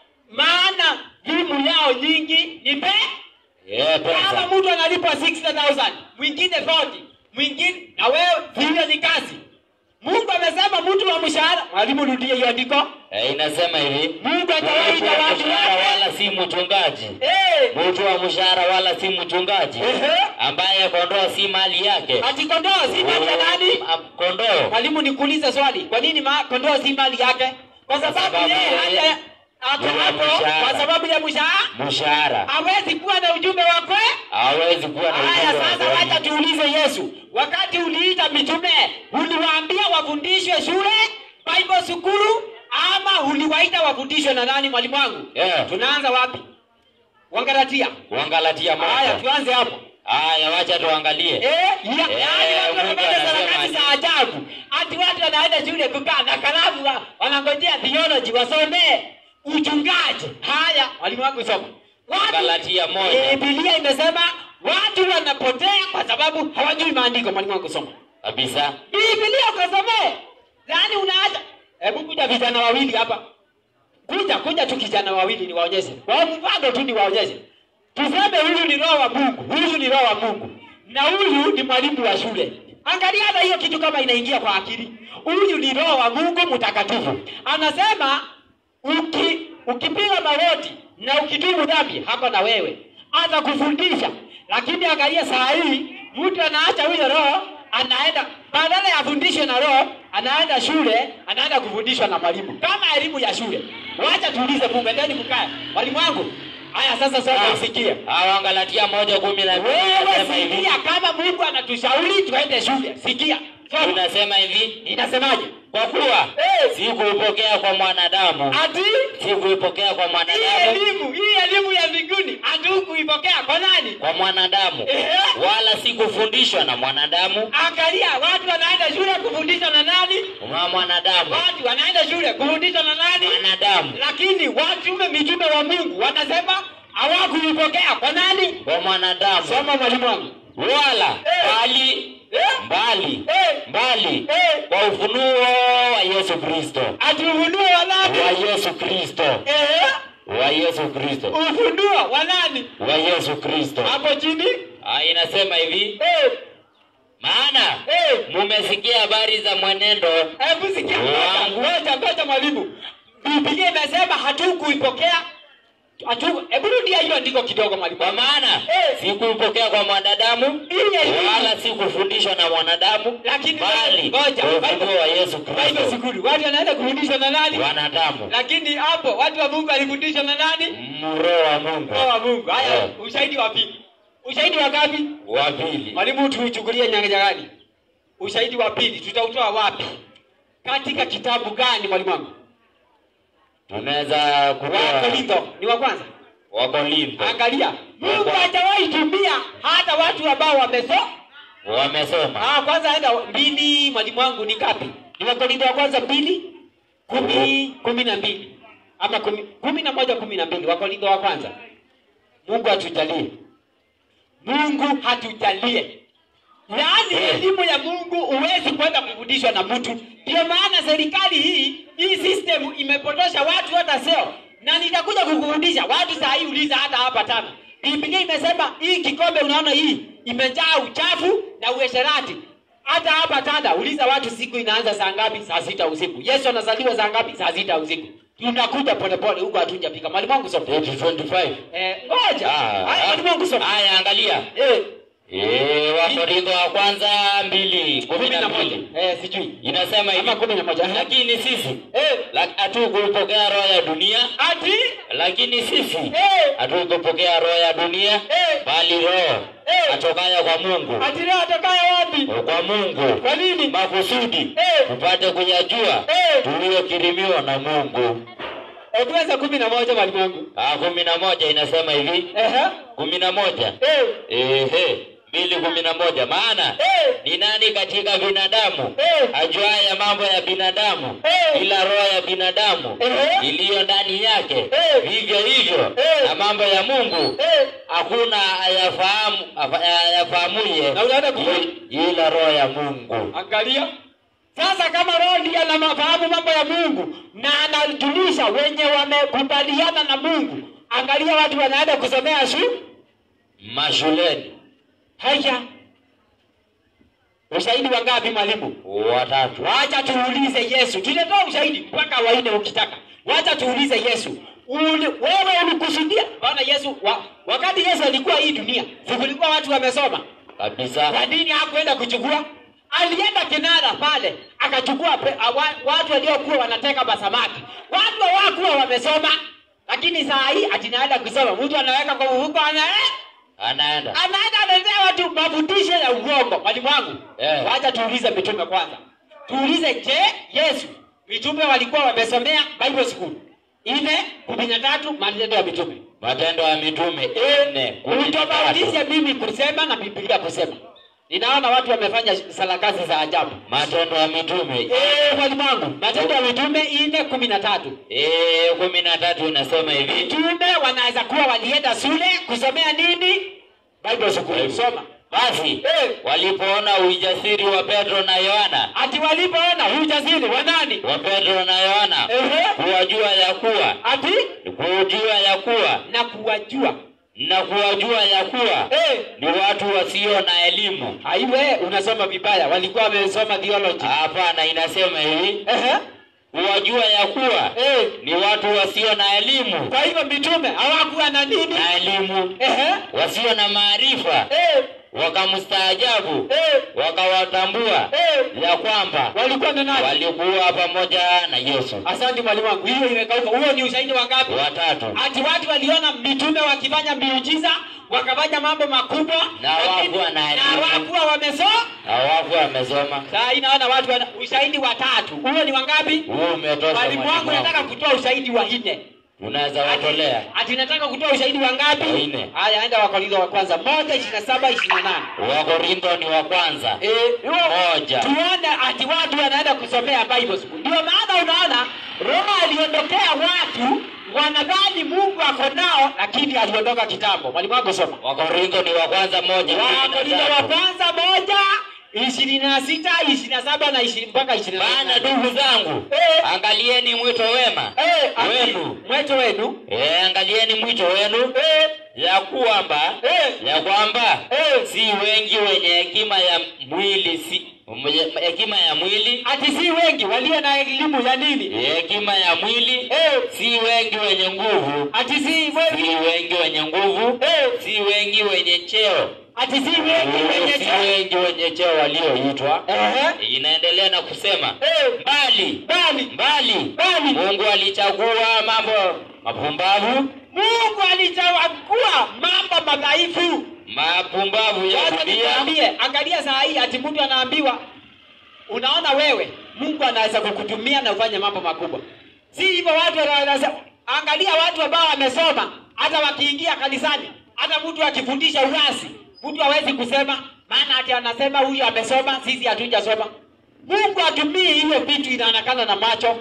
maana elimu yao nyingi ni pe. Yeah, Kama pesa mtu analipwa 60,000 mwingine 40 mwingine na wewe vile ni kazi. Mungu amesema mtu wa mshahara. Mwalimu, rudie hiyo andiko. eh, inasema hivi, Mungu atawaita mtu wa watu mshahara wake. wala si mchungaji, Eh, mtu wa mshahara wala si mchungaji, ehe, ambaye kondoo si mali yake. ati kondoo si mali ya nani? Ah, Kondoo Mwalimu, nikuulize swali, kwa nini ma, kondoo si mali yake? Kwa sababu sababu yeye yeye hata hapo ni wa hapo, mshahara. kwa sababu ya mshahara mshahara hawezi kuwa na ujumbe wa kweli. hawezi kuwa na Haya, ujumbe wa sasa kweli. wacha tuulize Yesu, wakati uliita mitume uliwaambia wafundishwe shule Bible school ama uliwaita wafundishwe na nani? Mwalimu wangu, Yeah. tunaanza wapi? Wangalatia. Wangalatia Haya, moja. tuanze hapo. Haya, wacha tuangalie. Eh, ya, Eh, yaani watu Mungu wanafanya anasema sarakasi za ajabu. Ati watu wanaenda shule kukaa na kalamu wa- wanangojea theology wasomee uchungaji. Haya, walimu wangu soma. Watu- Galatia moja. Eh, Biblia imesema watu wanapotea kwa sababu hawajui maandiko. Mwalimu wangu soma. Kabisa. Biblia ukasomee. Yaani unaacha. Hebu kuja vijana wawili hapa. Kuja kuja tu kijana wawili niwaonyeshe. Kwa mfano tu niwaonyeshe. Tuseme huyu ni roho wa Mungu, huyu ni roho wa Mungu. Na huyu ni mwalimu wa shule. Angalia hata hiyo kitu kama inaingia kwa akili. Huyu ni roho wa Mungu mtakatifu. Anasema uki, ukipiga magoti na ukitubu dhambi hako na wewe atakufundisha. Lakini angalia saa hii mtu anaacha huyo roho anaenda badala ya afundishwe na roho anaenda shule anaenda kufundishwa na mwalimu kama elimu ya shule. Wacha tuulize Mungu, endeni mkae. Mwalimu wangu, haya sasa sasa usikie. Ah, Wangalatia moja kumi na mbili Wewe inasema hivi. sikia, kama Mungu anatushauri tuende shule, sikia. Soma. inasema hivi Inasemaje? kwa kuwa Eh. sikuipokea kwa mwanadamu Ati sikuipokea kwa hii mwanadamu elimu, hii elimu ya mbinguni hatukuipokea kwa nani? kwa mwanadamu Ehe. wala sikufundishwa na mwanadamu Angalia, watu wanaenda shule kufundishwa na nani? wa mwanadamu Watu wanaenda shule kufundishwa na nani? mwanadamu Lakini watume mitume wa Mungu wanasema hawakuipokea kwa nani? kwa mwanadamu Soma mwalimu wangu. wala Eh. bali Eh? mbali Eh. mbali Eh. kwa ufunuo wa Yesu Kristo Atufunuo wa nani? wa Yesu Kristo Eh? wa Yesu Kristo Ufunuo wa nani? wa Yesu Kristo Hapo chini? Ah, inasema hivi Eh. maana Eh. mumesikia habari za mwenendo Hebu sikia Wangu. ngoja ngoja mwalimu. Biblia imesema hatukuipokea. Hatu hebu rudia hiyo andiko kidogo mwalimu. kwa maana Eh. sikuipokea kwa mwanadamu Hii elimu. wala sikufundishwa na mwanadamu Lakini bali ngoja, kwa Bible- ufunuo wa Yesu Bible Kristo sikuli. Watu wanaenda kufundishwa na nani? wanadamu Lakini hapo watu wa Mungu walifundishwa na nani? mroho wa Mungu Roho wa Mungu. Haya, Eh. ushahidi wa pili. Ushahidi wa ngapi? wa pili Mwalimu tuuchukulie nyanja gani? Ushahidi wa pili tutautoa wapi? Katika kitabu gani mwalimu wangu? tunaweza Wa kutoa Korintho ni wa kwanza. Wakorintho Angalia, Mungu hajawahi tumia hata watu ambao wamesoma. wamesoma Ah, kwanza enda mbili, mwalimu wangu ni ngapi? Ni Wakorintho wa kwanza mbili kumi kumi na mbili ama kumi, kumi na moja kumi na mbili Wakorintho wa kwanza. Mungu hatujalie, Mungu hatujalie. Yaani elimu ya Mungu huwezi kwenda kufundishwa na mtu. Ndio maana serikali hii hii system imepotosha watu hata sio, na nitakuja kukufundisha watu. Saa hii uliza hata hapa tana, Biblia imesema hii kikombe unaona hii imejaa uchafu na uasherati. Hata hapa Tanda uliza watu, siku inaanza saa ngapi? Saa sita usiku. Yesu anazaliwa saa ngapi? Saa sita usiku. Tunakuja polepole huko, hatujafika. Mwalimu wangu soma. 25 Eh, ngoja. Ah, Haya, mwalimu wangu soma. haya angalia Eh, Eh, Wakorintho wa kwanza mbili kumi kumi na na moja. mbili Eh, sijui. inasema hivi Ama kumi na moja. lakini sisi Eh, la- hatukuipokea roho ya dunia ati lakini sisi eh, hatukupokea roho ya dunia Eh. bali roho Eh. atokayo kwa Mungu ati leo atakaye wapi? kwa Mungu Kwa nini? makusudi Eh. tupate kuyajua Eh. tuliyokirimiwa na Mungu. Eh, tuanze kumi na moja mwalimu wangu. Ah, kumi na moja inasema hivi Ehe. kumi na moja Eh, ehe mbili kumi na moja maana eh, ni nani katika binadamu Eh. ajuaye mambo ya binadamu Eh. ila roho ya binadamu Eh. iliyo ndani yake Eh. vivyo hivyo Eh. na mambo ya Mungu eh. hakuna ayafahamu afa- ayafahamuye Na unaenda ku- i- ila roho ya Mungu. Angalia sasa, kama roho ndiye anafahamu mambo ya Mungu na anajulisha wenye wamekubaliana na Mungu. Angalia watu wanaenda kusomea shu Mashuleni haya. Ushahidi wa ngapi mwalimu? watatu Wacha tuulize Yesu. Tutatoa ushahidi mpaka waine ukitaka. Wacha tuulize Yesu. Uli, wewe ulikusudia? Bwana Yesu wa, wakati Yesu alikuwa hii dunia, si kulikuwa watu wamesoma? kabisa. Kwa nini hakuenda kuchukua? Alienda kinara pale akachukua pe, a, wa, watu waliokuwa wanateka masamaki. Watu hawakuwa wamesoma, lakini saa hii ati naenda kusoma. Mtu anaweka kwa mfuko ana eh, Anaenda anaenda anaendea watu mafundisho ya uongo. Mwalimu wangu, Eh. wacha tuulize mitume kwanza. Tuulize, je, Yesu mitume walikuwa wamesomea Bible school? Nne kumi na tatu Matendo ya Mitume. Matendo ya Mitume nne kumi na Utofautishe tatu. mimi kusema na Biblia kusema. Ninaona watu wamefanya sarakasi za ajabu. Matendo ya Mitume Eh, mwalimu wangu, Matendo ya Mitume nne kumi na tatu. eh, kumi na tatu inasema hivi Mitume wanaweza kuwa walienda shule kusomea nini? Bible school. Bible. Soma. basi Eh. walipoona ujasiri wa Petro na Yohana Ati walipoona ujasiri wa nani? wa Petro na Yohana Ehe. kuwajua ya kuwa Ati kujua ya kuwa na kuwajua. na kuwajua ya kuwa Eh, ni watu wasio na elimu. aiwe unasoma vibaya. Walikuwa wamesoma theology. Hapana, inasema hivi Ehe. kuwajua ya kuwa Eh, ni watu wasio na elimu kwa hivyo mitume hawakuwa na nini? na elimu Ehe. wasio na maarifa Eh, wakamstaajabu eh, wakawatambua eh. ya kwamba Walikuwa na nani? walikuwa pamoja na Yesu. Asante mwalimu wangu, hiyo imekauka. Huo ni ushahidi wa ngapi? Watatu Ati watu waliona mitume wakifanya miujiza, wakafanya mambo makubwa, Na lakini- hawakuwa na na elimu. hawakuwa wamesoma. hawakuwa amesoma. Saa hii naona watu wana ushahidi watatu. Huo ni wangapi? Huu umetosha Mwalimu wangu mwalimu nataka wangu. kutoa ushahidi wa nne. Tunaweza watolea. Ati nataka kutoa ushahidi wa ngapi? Wa nne. Haya, enda Wakorintho wa kwanza moja ishirini na saba ishirini na nane. Wakorintho ni wa kwanza. Eh, huo- Moja. tuone ati watu wanaenda kusomea Bible school. Ndio maana unaona Roho aliondokea watu wanadhani Mungu ako nao, lakini aliondoka kitambo. Mwalimu wangu soma. Wakorintho ni wa kwanza moja. kumi na Wakorintho wa tatu. kwanza moja ishirini na sita ishirini na saba na ishirini mpaka ishirini na Maana nane. ndugu zangu, Eh. angalieni mwito wema Eh, ati- wenu. mweto wenu Eh, angalieni mwito wenu eh, ya kwamba eh, ya kwamba eh. si wengi wenye hekima ya mwili si mwenye- hekima ya mwili ati si wengi walio na elimu ya nini hekima ya mwili eh, si wengi wenye nguvu ati si si wengi wengi wenye nguvu eh, si wengi wenye cheo ati si wengi wenye si cheo wengi wenye cheo walioitwa Ehe. inaendelea na kusema Eh, mbali bali mbali bali mungu alichagua mambo mapumbavu Mungu alichagua mambo madhaifu. mapumbavu ya Wacha dunia nikwambie, angalia saa hii ati mtu anaambiwa, unaona wewe, Mungu anaweza kukutumia na ufanye mambo makubwa. Si hivyo watu wanaweza, angalia watu ambao wamesoma, hata wakiingia kanisani, hata mtu akifundisha urasi, mtu hawezi kusema, maana ati anasema huyu amesoma, sisi hatujasoma. Mungu atumii hiyo vitu inaonekana na macho.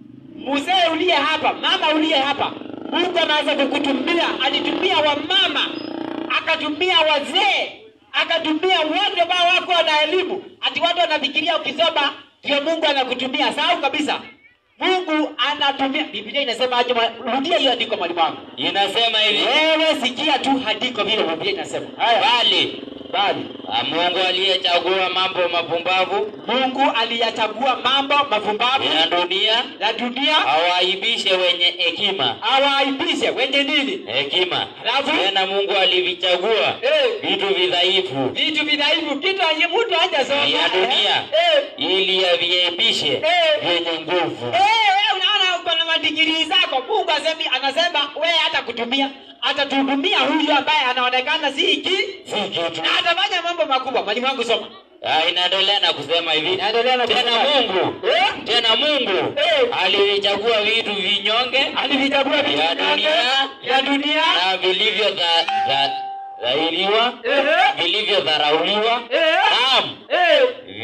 Mzee uliye hapa, mama uliye hapa, Mungu anaweza kukutumia. Alitumia wamama, akatumia wazee, akatumia wote ambao wako na elimu. Ati watu wanafikiria ukisoma ndio Mungu anakutumia. Sahau kabisa, Mungu anatumia. Biblia inasema aje? mwa- Rudia hiyo andiko, mwalimu wangu. inasema hivi Wewe sikia tu andiko vile Biblia inasema. Haya, bali bali ah, mungu aliyechagua mambo mapumbavu Mungu aliyachagua mambo mapumbavu ya dunia ya dunia awaibishe wenye hekima awaaibishe wenye nini? hekima Alafu? tena mungu alivichagua Eh. vitu vidhaifu vitu vidhaifu, kitu anye mtu hajasoma ya dunia eh, ili aviaibishe Eh. vyenye nguvu eh, wewe unaona uko na madigiri zako. Mungu asemi, anasema wewe hata kutumia atatuhudumia huyu ambaye anaonekana si hiki si kitu na atafanya mambo makubwa. Mwalimu wangu soma, Ah, inaendelea na kusema hivi Inaendelea na tena kusema- mungu eh, tena mungu Eh. alivichagua vitu vinyonge alivichagua vitu Ya vyote dunia. ya dunia na vilivyo dha- dha- dhahiriwa Ehe. vilivyodharauliwa Eh. naam eh,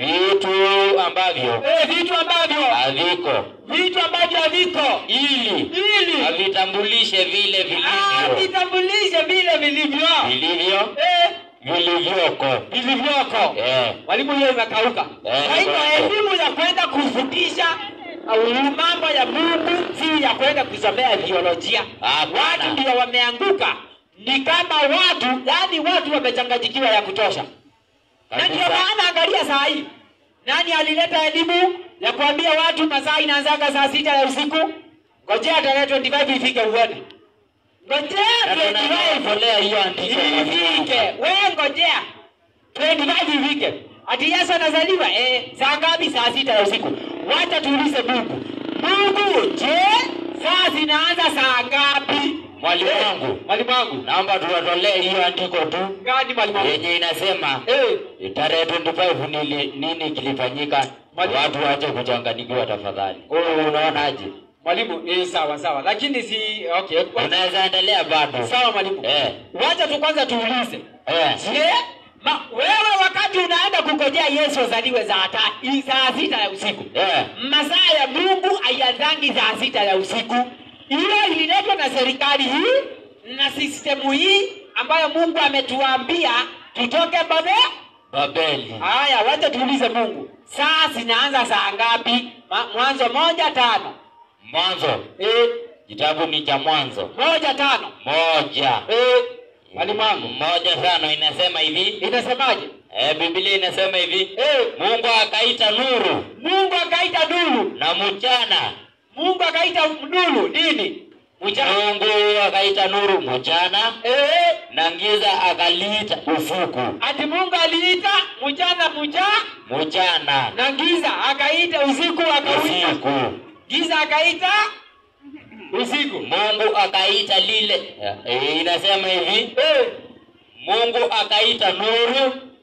vitu ambavyo eh, vitu ambavyo haviko vitu ambavyo haviko ili ili avitambulishe vile ah, vilivyo vitambulishe vile vilivyo vilivyo eh, vilivyoko vilivyoko eh. Mwalimu, hiyo imekauka. Eh, Kwa hivyo imekauka. elimu ya kwenda kufundisha au mambo ya Mungu si ya kwenda kusomea biolojia. Hapana. Watu ndio wameanguka, ni kama watu, yani watu wamechanganyikiwa ya kutosha, na ndio Kabisa. maana angalia saa hii, nani alileta elimu ya kuambia watu masaa inaanzaga saa sita ya usiku? Ngojea tarehe 25 ifike uone, ngojea Na 25 tunatolea hiyo andiko ifike, wewe ngojea 25 ifike. Ati Yesu anazaliwa eh, saa ngapi? Saa sita ya usiku. Wacha tuulize Mungu, Mungu, je, saa zinaanza saa ngapi? Mwalimu Eh, wangu. mwalimu wangu naomba tuwatolee hiyo andiko tu gani? Mwalimu wangu yenye inasema eh, tarehe 25 nili, nini kilifanyika Mwalimu. watu wache kuchanganyikiwa tafadhali Wewe unaonaje mwalimu eh, sawa sawa, lakini si okay. wa- unaweza endelea bado Sawa mwalimu, eh, wacha tu kwanza tuulize eh. Je, ma, wewe wakati unaenda kungojea Yesu azaliwe saa ta, i- saa sita ya usiku Eh. masaa ya Mungu haianzangi saa sita ya usiku. Hiyo ililetwa na serikali hii na sistemu hii ambayo Mungu ametuambia tutoke babe. Babeli Haya, wacha tuulize Mungu, saa zinaanza saa ngapi? Ma- Mwanzo moja tano mwanzo eh, kitabu ni cha mwanzo moja tano moja eh, mwalimu wangu moja tano inasema hivi inasemaje? eh, biblia inasema hivi Eh, mungu akaita nuru Mungu akaita nuru na mchana Mungu akaita nuru nini? Mchana. mungu akaita nuru mchana Eh, na giza akaliita usiku ati Mungu aliita mchana mcha mchana na giza akaita usiku akauita. usiku Giza akaita usiku. mungu akaita lile eh, inasema hivi Eh, mungu akaita nuru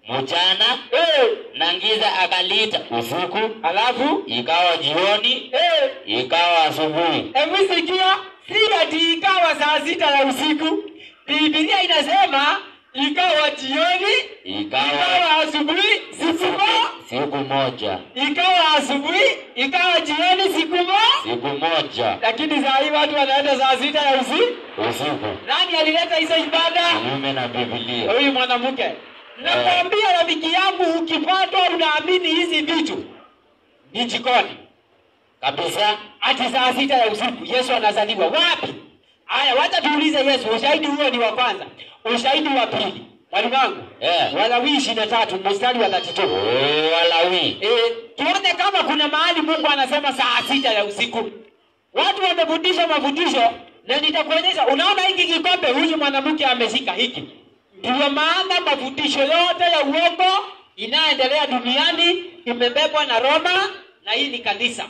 mchana eh, na giza akaliita usiku, alafu ikawa jioni, eh, ikawa asubuhi. hebu sikia, si ati ikawa saa sita ya usiku. Biblia inasema ikawa jioni, Ikawa ikawa asubuhi, siku moja, siku moja, ikawa asubuhi, ikawa jioni, siku moja. siku moja Lakini saa hii watu wanaenda saa sita ya usiku. usiku, Nani alileta hizo ibada? kinyume na Biblia. Huyu mwanamke. Nakwambia rafiki yangu, ukipatwa unaamini hizi vitu ni jikoni Kabisa, ati saa sita ya usiku Yesu anazaliwa wapi? Haya, wacha tuulize Yesu. Ushahidi huo ni wa kwanza. Ushahidi wa pili, mwalimu wangu, Eh. Walawi ishirini na tatu mstari wa thelathini na tatu. Oh, Walawi. E, tuone kama kuna mahali Mungu anasema saa sita ya usiku. Watu wamefundisha mafundisho na nitakuonyesha. Unaona hiki kikombe huyu mwanamke ameshika hiki, ndio maana mafundisho yote ya uongo inayoendelea duniani imebebwa na Roma, na hii ni kanisa.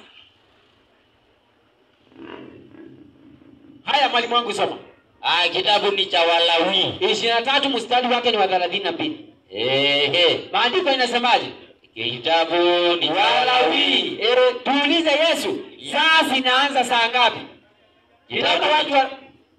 Haya, mwalimu wangu, soma Ah, kitabu ni cha Walawi. ishirini na tatu mstari wake ni wa thelathini na mbili. Ehe, Maandiko inasemaje? kitabu ni cha Walawi. Walawi. Eh, tuulize Yesu, saa zinaanza saa ngapi? Inaona watu wa...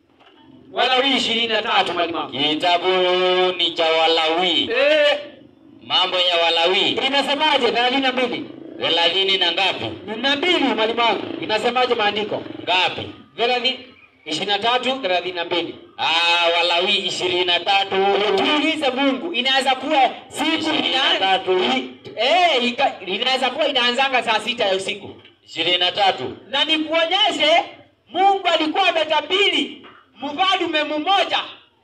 Walawi ishirini na tatu mwalimu wangu. Kitabu ni cha Walawi. Eh, Mambo ya Walawi inasemaje? thelathini na mbili thelathini na ngapi? na mbili mwalimu wangu, inasemaje maandiko? Ngapi? thelathini ishirini na tatu thelathini na mbili Ah, Walawi ishirini na tatu tuulize Mungu, inaweza kuwa siku Ishirini na ina- tatu. i- eh, ika- inaweza kuwa inaanzanga saa sita ya usiku ishirini na tatu na nikuonyeshe Mungu alikuwa ametabiri mfalume mmoja,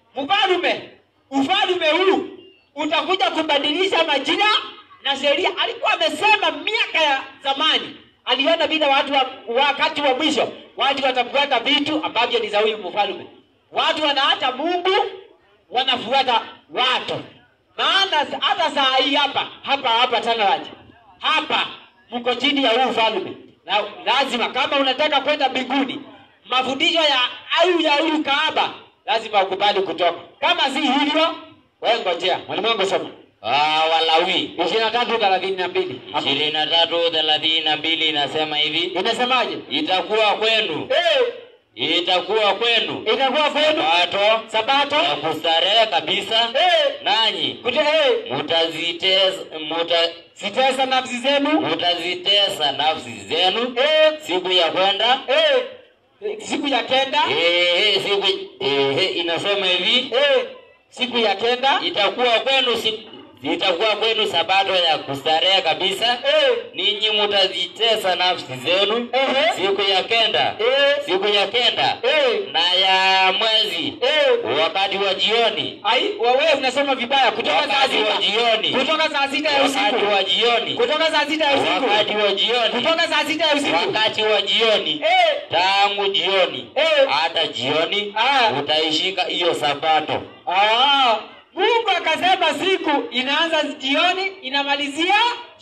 mfalume ufalume huu utakuja kubadilisha majira na sheria. Alikuwa amesema miaka ya zamani, aliona vile watu wa, wakati wa mwisho watu watafuata vitu ambavyo ni za huyu mfalume. Watu wanaacha Mungu, wanafuata watu. Maana hata saa hii hapa hapa hapa Tanzania hapa mko chini ya huu ufalme, na lazima kama unataka kwenda mbinguni, mafundisho ya au ya huyu Kaaba lazima ukubali kutoka. Kama si hivyo, wewe ngojea. Mwalimu wangu soma ah, Walawi ishirini na tatu thelathini na mbili ishirini na tatu thelathini na mbili inasema hivi inasemaje? itakuwa kwenu Eh, itakuwa kwenu itakuwa kwenu pato sabato ya kustarehe kabisa eh, nanyi kute eh, mutazitesa muta, sitesa nafsi zenu mutazitesa nafsi zenu eh, siku ya kwenda eh, siku ya kenda ehe, siku ehe, inasema hivi eh, siku ya kenda itakuwa kwenu siku itakuwa kwenu sabato ya kustarehe kabisa eh, ninyi mutazitesa nafsi zenu Ehe. siku ya kenda eh, siku ya kenda eh, na ya mwezi eh. wakati wa jioni Ai, wewe unasoma vibaya kutoka saa wakati wa sita. jioni Kutoka saa sita ya wakati usiku. wa jioni Kutoka saa sita ya wakati usiku. wa jioni Kutoka saa sita ya usiku. wakati wa jioni Eh, tangu jioni Eh. hata jioni Ah. utaishika hiyo sabato ah, Mungu akasema siku inaanza jioni inamalizia.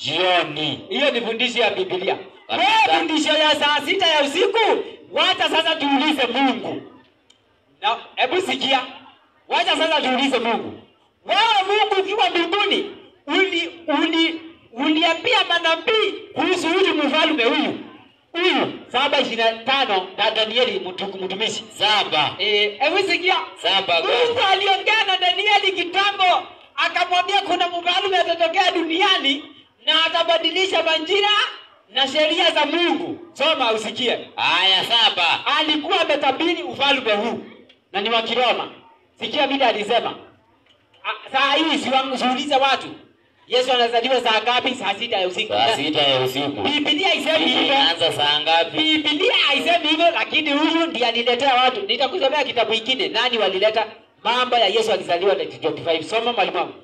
jioni Hiyo ni fundisho ya Biblia. Kabisa. Wewe fundisho ya saa sita ya usiku, wacha sasa tuulize Mungu. Na hebu sikia. Wacha sasa tuulize Mungu. Wewe Mungu ukiwa mbinguni, uli uli uliambia manabii kuhusu huyu mfalme huyu. Huyu saba ishirini na tano na Danieli mtu- mtumishi. saba Eh, hebu sikia. saba Mungu aliongea na Danieli kitambo, akamwambia kuna mfalme atatokea duniani na atabadilisha majira na sheria za Mungu. Soma usikie. haya saba Alikuwa ametabiri ufalme huu na ni wa Kiroma. Sikia vile alisema. A- Saa hii siwa- siulize watu Yesu anazaliwa saa ngapi? Saa sita ya usiku. saa sita ya usiku Biblia haisemi hivyo. inaanza saa ngapi Biblia haisemi hivyo, lakini huyu ndiye aliletea watu. Nitakusomea kitabu kingine, nani walileta mambo ya Yesu akizaliwa 25. Soma mwalimu wangu.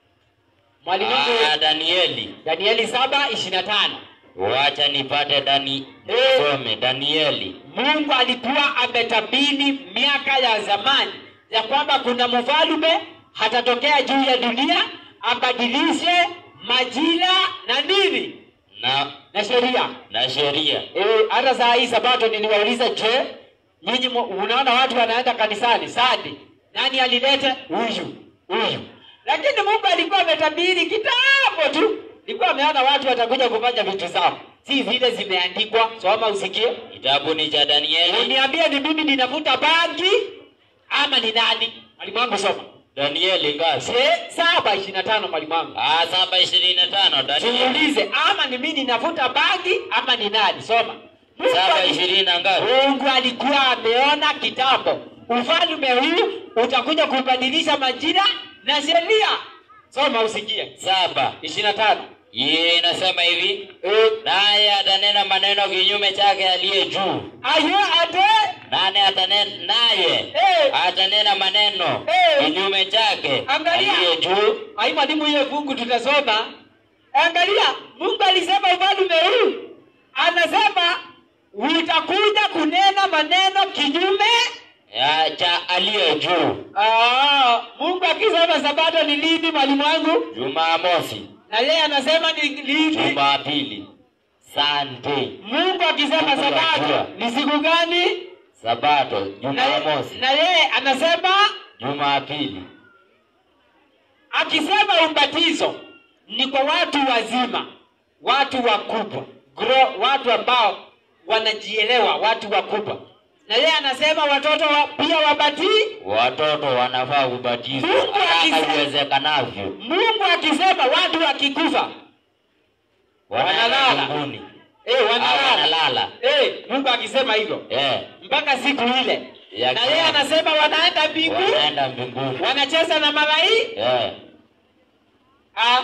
Mwalimu wangu Ah, Danieli Danieli 7:25. wacha nipate Dani Eh. some Danieli Mungu alikuwa ametabiri miaka ya zamani ya kwamba kuna mfalme hatatokea juu ya dunia abadilishe majira na nini na na sheria. na sheria Eh, hata saa hii sabato niliwauliza, je, nyinyi mu- unaona watu wanaenda kanisani Sunday, nani alileta? Huyu huyu. lakini Mungu alikuwa ametabiri kitambo tu, alikuwa ameona watu watakuja kufanya vitu zao, si vile zimeandikwa. Soma usikie, Kitabu ni cha Danieli, uniambie ni mimi ninavuta bangi ama ni nani? Mwalimu wangu soma. Danieli ngapi? Se, saba ishirini na tano mwalimu wangu. Ah, saba ishirini na tano Danieli Siulize ama ni mimi ninavuta bangi ama ni nani? Soma. Mungu saba ali- ishirini na ngapi? Mungu alikuwa ameona kitambo ufalme huu utakuja kubadilisha majira na sheria. Soma usikie. Saba. ishirini na tano. Yeye inasema hivi, naye atanena maneno kinyume chake aliye juu. Ayo ate Nane atanena naye Eh. atanena maneno Eh. kinyume chake Angalia. aliye juu. ai mwalimu hiyo fungu tutasoma. Angalia, Mungu alisema ufalme huu, anasema utakuja kunena maneno kinyume. ya cha aliye juu. Ah, Mungu akisema sabato ni lini, mwalimu wangu? Jumamosi, Na yeye anasema ni lini? Jumapili, Sunday, Mungu akisema Mungu sabato anajua. ni siku gani? Sabato, Na, Jumamosi, na yeye anasema Jumapili. akisema ubatizo ni kwa watu wazima, watu wakubwa, gro, watu ambao wanajielewa, watu wakubwa. Na yeye anasema watoto wa, pia wabatii. Watoto wanafaa kubatizwa Mungu akisema- haraka iwezekanavyo, Mungu akisema watu wakikufa wanaenda Wanalala. mbinguni. eh, Ah, wanalala wanalala. eh, Mungu akisema hivyo Eh, mpaka siku ile, Ya na yeye kiama. anasema wanaenda mbinguni, wanaenda mbinguni. wanacheza na malaika. Eh, Ah.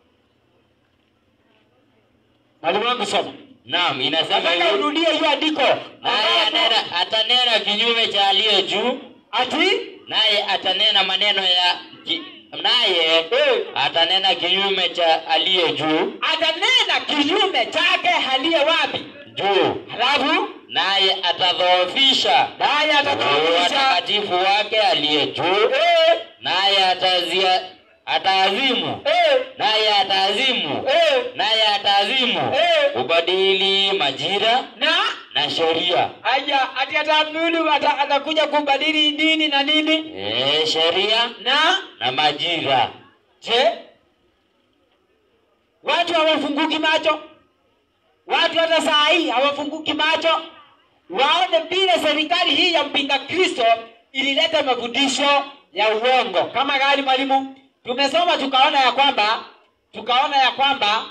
Mwalimu wangu soma. naam, inasema Nataka hivi, urudie hiyo andiko. naye Ambapo- anena- atanena kinyume cha aliye juu, Ati naye atanena maneno ya ki, naye eh, atanena kinyume cha aliye juu atanena kinyume chake aliye wapi? juu, Halafu naye atadhoofisha naye atatumisha watakatifu wake aliye juu, eh, naye atazia ataazimu, eh, naye ataazimu, eh, naye ataazimu Eh. kubadili majira na na sheria, aya ati ataamuru ata, atakuja kubadili nini na nini eh, sheria na na majira. je, watu hawafunguki macho? Watu hata saa hii hawafunguki macho waone vile serikali hii ya mpinga Kristo ilileta mafundisho ya uongo. Kama gani mwalimu? Tumesoma tukaona ya kwamba tukaona ya kwamba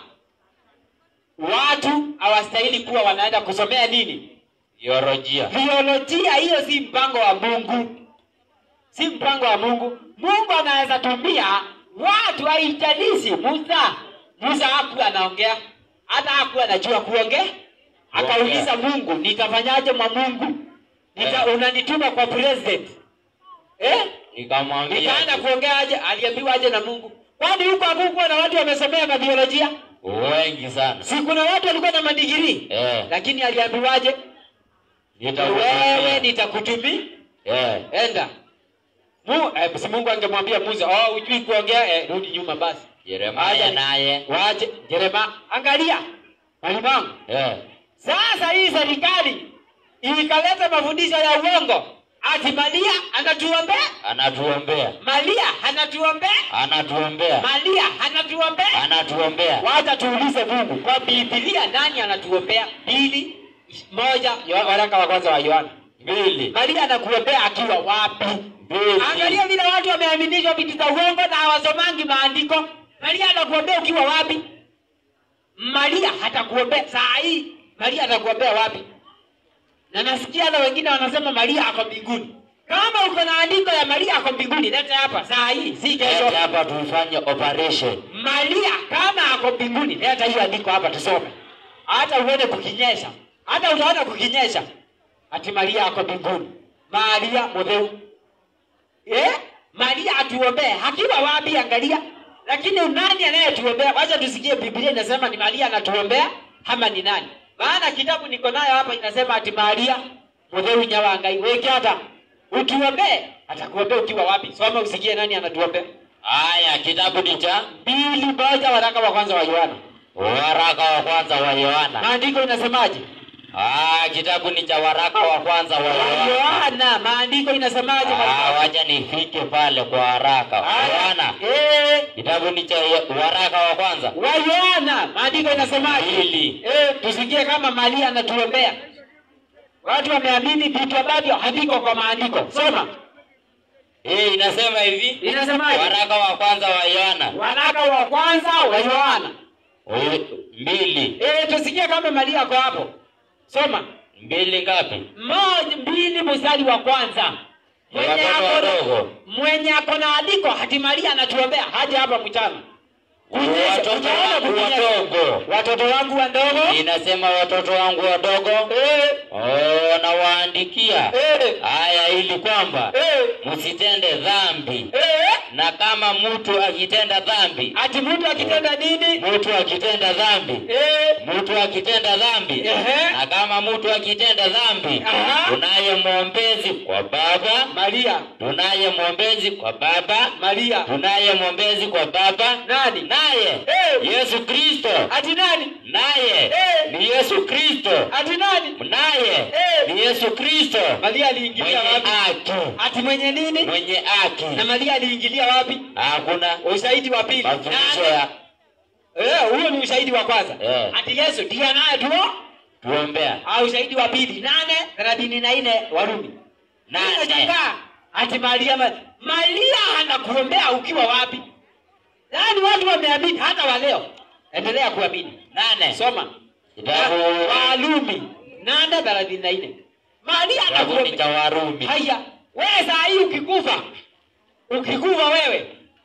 watu hawastahili kuwa wanaenda kusomea nini? Biolojia. Biolojia. Hiyo si mpango wa Mungu, si mpango wa Mungu. Mungu anaweza tumia watu, haijalishi. Musa, Musa hakuwa anaongea, hata hakuwa anajua kuongea. Akauliza Mungu, nitafanyaje mwa Mungu? Nita, Eh. unanituma kwa president eh? Nikamwambia Nikaenda kuongea aje? Aliambiwa aje na Mungu? Kwani huko hakukuwa na watu wamesomea mabiolojia? wengi sana. Si kuna watu walikuwa na madigrii Eh, lakini aliambiwaje? Wewe nitakutumia. nitakutumia Eh, enda Mu, eh, si Mungu angemwambia Musa, oh, hujui kuongea eh, rudi nyuma basi. Yeremia Aje. naye. Waje Jerema, angalia mwalimu wangu. Eh, Sasa hii serikali ikaleta mafundisho ya uongo, ati Maria anatuombea, anatuombea. Maria anatuombea, Anatuombea. Maria anatuombea. Anatuombea. Wacha tuulize Mungu kwa Biblia, nani anatuombea? Mbili moja, Yo- waraka wa kwanza wa Yohana. Mbili. Maria anakuombea akiwa wapi? Mbili. Angalia vile watu wameaminishwa vitu za uongo na hawasomangi maandiko. Maria anakuombea ukiwa wapi? Maria hatakuombea saa hii. Maria atakuombea wapi? Na nasikia hata wengine wanasema Maria ako mbinguni. Kama uko na andiko ya Maria ako mbinguni, leta hapa saa hii, si kesho. Leta hapa tufanye operation. Maria kama ako mbinguni, leta hiyo andiko hapa tusome, hata uone kukinyesha, hata utaona kukinyesha, ati Maria ako mbinguni. Maria mutheu eh? Maria atuombee akiwa wapi? Angalia, lakini nani anayetuombea? Wacha tusikie Biblia inasema ni Maria anatuombea ama ni nani? Maana kitabu niko nayo hapa inasema ati Maria mutheu nyawangai weke hata utuombee. Atakuombea ukiwa wapi? Soma usikie nani anatuombea. Haya, kitabu ni cha mbili moja waraka wa kwanza wa Yohana. waraka wa kwanza wa Yohana. Maandiko inasemaje? Ah, kitabu ni cha waraka wa kwanza wa Yohana. Yohana, maandiko inasemaje? Ah, mwalimu? wacha nifike pale kwa haraka. Yohana, Eh, kitabu ni cha waraka wa kwanza. wa Yohana, maandiko inasemaje? Mbili. Eh, tusikie kama Maria anatuombea. Watu wameamini vitu ambavyo haviko kwa maandiko. Soma. Eh, inasema hivi. Inasemaje? Waraka wa kwanza wa Yohana. Waraka wa kwanza wa Yohana. Eh, Mbili. Eh, tusikie kama Maria ako hapo. Soma. Mbili ngapi? Moja, mbili mstari wa kwanza. Mwenye Watoto ako wadogo. mwenye ako na andiko hati Maria anatuombea haja hapa mchana. Kunyesha, Watoto utaona wangu kunyesha. wadogo. Watoto wangu wadogo. Inasema watoto wangu wadogo. Eh, Oh, nawaandikia eh, haya ili kwamba eh, msitende dhambi, eh. na kama mtu akitenda dhambi, Ati mtu akitenda nini? mtu akitenda dhambi, Eh, mtu akitenda dhambi, Ehe. na kama mtu akitenda dhambi, Aha. tunaye mwombezi kwa Baba, Maria, tunaye mwombezi kwa Baba, Maria. tunaye mwombezi kwa Baba, Nani? naye Eh. Yesu Kristo, Ati nani? naye Eh. ni Yesu Kristo, Ati nani? naye Eh. ni Yesu Kristo Maria mwenye aliingilia wapi? haki, Ati mwenye nini? mwenye haki. Na Maria aliingilia wapi? Hakuna Ushahidi wa pili. mafundisho Nani? ya Eh, huyo ni ushahidi wa kwanza. Eh. Ati Yesu ndiye anaye tu. tuombea Au ushahidi wa pili. Nane thelathini na nne Warumi. Nane. Unashangaa, Ati Maria ma... Maria anakuombea ukiwa wapi? Yaani watu wameamini hata wa leo. Endelea kuamini. nane Soma. kitabu Warumi nane thelathini na nne. Maria kitabu ni anakuombea. cha Warumi. Haya, wewe saa hii ukikufa, ukikufa wewe,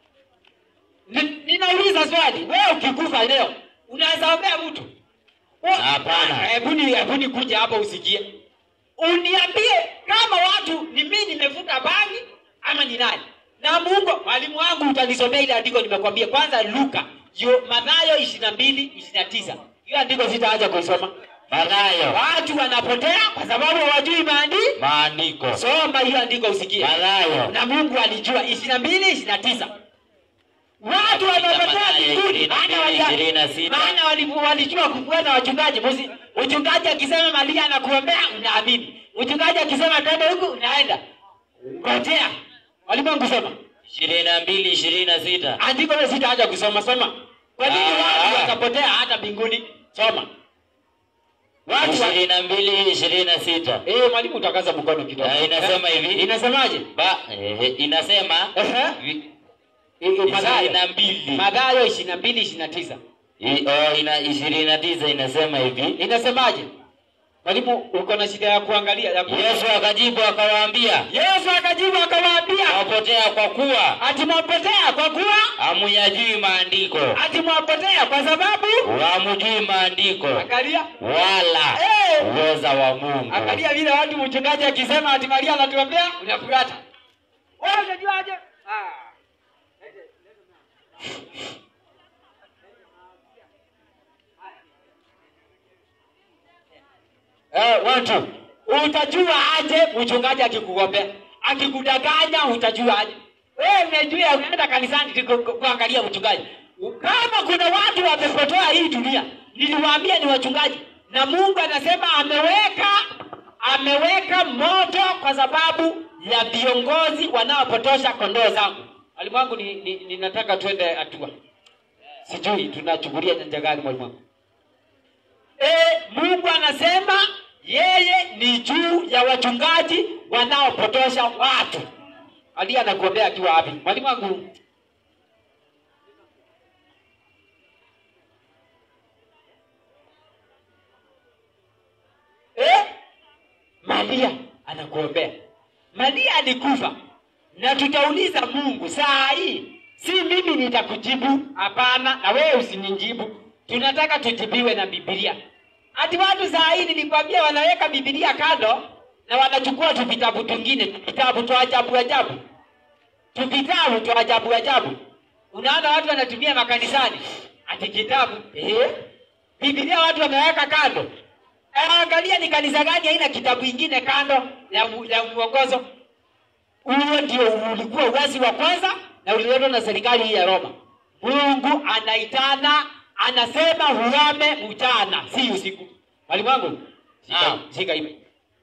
Ni- ninauliza swali, wewe ukikufa leo unaweza ombea mtu? Wa- Hapana. Hebu ni hebu ni kuja hapa usikie, uniambie kama watu ni mimi nimevuta bangi ama ni nani? Na Mungu mwalimu wangu, utanisomea ile andiko nimekwambia. Kwanza Luka yo Mathayo ishirini na mbili ishirini na tisa hiyo andiko sitaacha kuisoma. Mathayo Watu wanapotea kwa sababu hawajui maandiko. maandiko Soma hiyo andiko usikie. Mathayo Na Mungu alijua ishirini na mbili ishirini na tisa watu wanapotea Mathayo mbinguni, ishirini na maana mbili, walia- ishirini na sita. maana wali- walijua kufuata wachungaji. Musi- Mchungaji akisema Maria anakuombea unaamini, mchungaji akisema twende huku unaenda. Ngojea walimwengu, soma ishirini na mbili ishirini na sita andiko hilo, sitaacha kusoma. Soma kwa nini Ah. watu wakapotea hata mbinguni? Soma watu wa... ishirini na mbili ishirini na sita Eh, mwalimu utakaza mkono kidogo. Ah, inasema hivi. Inasemaje? ba eh, inasema Ehe. vi- Eh, eh, Mathayo. ishirini na mbili Mathayo ishirini na mbili ishirini na tisa I- oh, ina ishirini na tisa inasema hivi inasemaje? Mwalimu, uko na shida ya kuangalia ya ku... Yesu akajibu akawaambia Yesu akajibu akawaambia, wapotea kwa kuwa ati mwapotea kwa kuwa hamuyajui maandiko ati mwapotea kwa sababu hamujui maandiko angalia, wala Eh. uweza wa Mungu. angalia vile watu mchungaji akisema ati Maria anatuombea unafuata. Wewe unajuaje? Ah. Eh, watu utajua aje mchungaji akikugombea akikudanganya utajua aje wewe umejua unaenda kanisani tu ku- ku- kuangalia mchungaji kama kuna watu wamepotoa hii dunia niliwaambia ni wachungaji na mungu anasema ameweka ameweka moto kwa sababu ya viongozi wanaopotosha kondoo zangu mwalimu wangu ni, ni, ninataka twende hatua sijui tunachukulia nyanja gani mwalimu wangu E, Mungu anasema yeye ni juu ya wachungaji wanaopotosha watu. Ali anakuombea akiwa wapi? Mwalimu wangu. Eh? Maria anakuombea. Maria alikufa na tutauliza Mungu saa hii, si mimi nitakujibu, hapana, na wewe usinijibu. Tunataka tujibiwe na Biblia. Ati watu saa hii nilikwambia wanaweka Biblia kando na wanachukua tu vitabu tungine, vitabu tu ajabu ajabu, tu vitabu tu ajabu ajabu. Unaona watu wanatumia makanisani ati kitabu eh? Biblia watu wameweka kando. Eh, Angalia ni kanisa gani haina kitabu ingine kando ya, mu- ya mwongozo. Huo ndio ulikuwa uasi wa kwanza na uliletwa na serikali hii ya Roma. Mungu anaitana, anasema huame mchana, si usiku. Mwalimu wangu, Shika, Naam. shika hivi.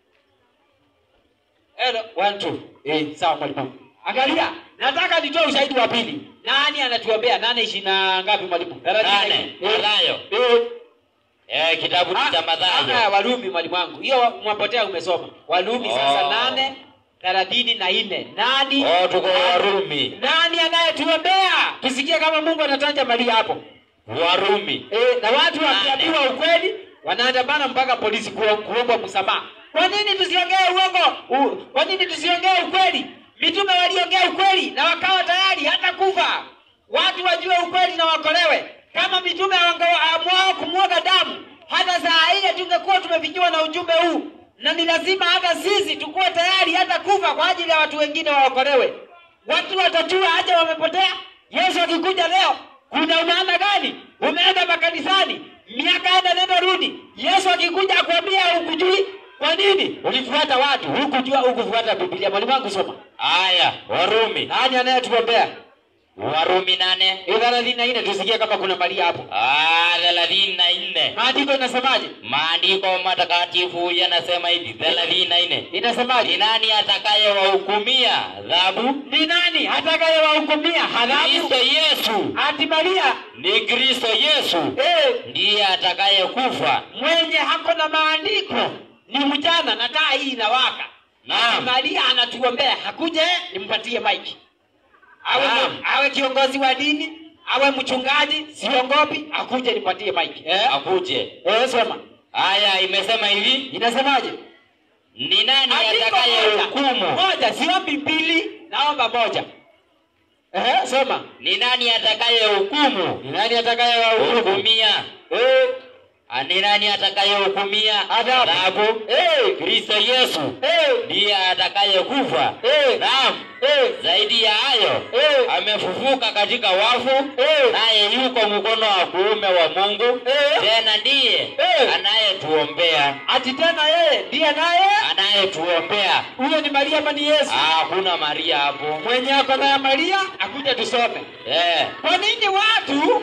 Hello, one, two. Eh, sawa mwalimu. Angalia, nataka nitoe ushahidi wa pili. Nani anatuombea? Nane ishirini na ngapi mwalimu? Thelathini na Nane. nne. Eh, Mathayo. eh. Eh, kitabu Ah, cha ah, Mathayo. Warumi mwalimu wangu. Hiyo mwapotea umesoma. Warumi sasa Oh. nane thelathini na nne. Nani? Oh, tuko Warumi. Nani anayetuombea? Tusikie kama Mungu anatanja Maria hapo. Warumi. Eh, na watu Nane. wakiambiwa ukweli wanaandamana mpaka polisi kuo- kuomba msamaha. Kwa nini tusiongee uongo? U, kwa nini tusiongee ukweli? Mitume waliongea ukweli na wakawa tayari hata kufa. Watu wajue ukweli na wakolewe. Kama mitume wangeamua kumwaga damu, hata saa ile tungekuwa tumefikiwa na ujumbe huu, na ni lazima hata sisi tukuwe tayari hata kufa kwa ajili ya watu wengine waokolewe. Watu watajua aje wamepotea. Yesu akikuja leo, kuna maana gani? Umeenda makanisani miaka enda nenda rudi. Yesu akikuja akwambia hukujui, kwa nini ulifuata watu? Hukujua, hukufuata Biblia. Mwalimu wangu soma. Haya, Warumi. Nani anayetuombea? Warumi nane. Hiyo thelathini na nne tusikie kama kuna Maria hapo. Ah, thelathini na nne. Maandiko inasemaje? Maandiko matakatifu yanasema hivi, thelathini na nne. Ni Inasemaje? nani atakayewahukumia adhabu? Ni nani atakayewahukumia Kristo adhabu? Yesu. Ati Maria Ni Kristo Yesu eh, ndiye atakayekufa. mwenye hako na maandiko ni mchana na taa hii inawaka. Naam. Maria anatuombea, hakuje nimpatie maiki. Awe, Naam. awe kiongozi wa dini, awe mchungaji, siongopi, akuje nipatie maiki. Eh? Akuje. Eh, soma. Haya, imesema hivi, Inasemaje? ni nani Andiko atakayehukumu? moja. Moja, siombi mbili, naomba moja. Eh, soma. Ni nani atakayehukumu? Ni nani atakayewahukumu? Hukumia. Eh, Ah, Ni nani atakayehukumia Adhabu. adhabu? eh, Kristo Yesu eh, ndiye atakayekufa. eh, Naam, eh, zaidi ya hayo eh, amefufuka katika wafu, eh. naye yuko mkono wa kuume wa Mungu, Eh. tena ndiye Eh. anayetuombea, Ati tena yeye ndiye naye anayetuombea. huyo ni Maria ama ni Yesu? Ah, Hakuna Maria hapo. Mwenye ako na ya Maria akuje tusome. Eh, Kwa nini watu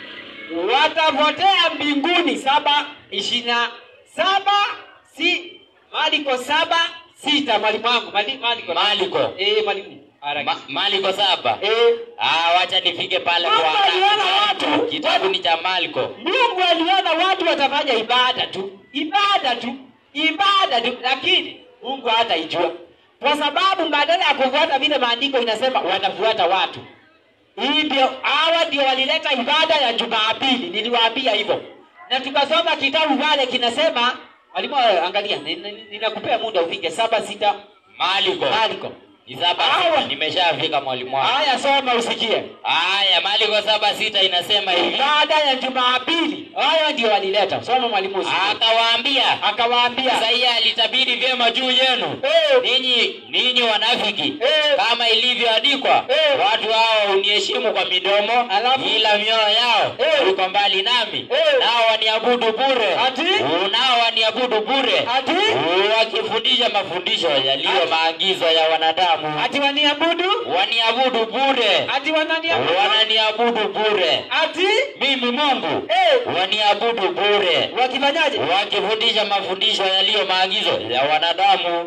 watapotea mbinguni? saba ishirini na saba si Mariko saba sita mwalimu wangu Mali- Mariko Maliko. eh mwalimu haraka Ma, Maliko saba. eh Ah, wacha nifike pale Mungu kwa aliona watu. Kitabu ni cha Maliko. Mungu aliona watu watafanya ibada tu, ibada tu, ibada tu, lakini Mungu hataijua kwa sababu badala ya kufuata vile maandiko inasema, wanafuata watu. Hii ndio hawa ndio walileta ibada ya Jumapili, niliwaambia hivyo, na tukasoma kitabu pale kinasema, walimu, angalia, ni- ni- ninakupea muda ufike saba sita Maliko. Marko. Ni saba Hawa. sita. Nimeshafika mwalimu wangu. Haya, soma usikie. Haya, Maliko saba sita inasema hivi. Ibada ya Jumapili, hayo ndio walileta. Soma mwalimu, usikie. Akawaambia, Akawaambia Isaia alitabiri vyema juu yenu Eh. ninyi ninyi wanafiki Eh. kama ilivyoandikwa Eh. watu hao huniheshimu kwa midomo Alafu? ila mioyo yao Eh. iko mbali nami Eh. nao waniabudu bure Ati? nao waniabudu bure ati wakifundisha mafundisho yaliyo Ati? maagizo ya wanadamu ati waniabudu waniabudu bure ati wananiabudu wananiabudu bure ati mimi Mungu eh, waniabudu bure wakifanyaje? wakifundisha mafundisho yaliyo maagizo ya wanadamu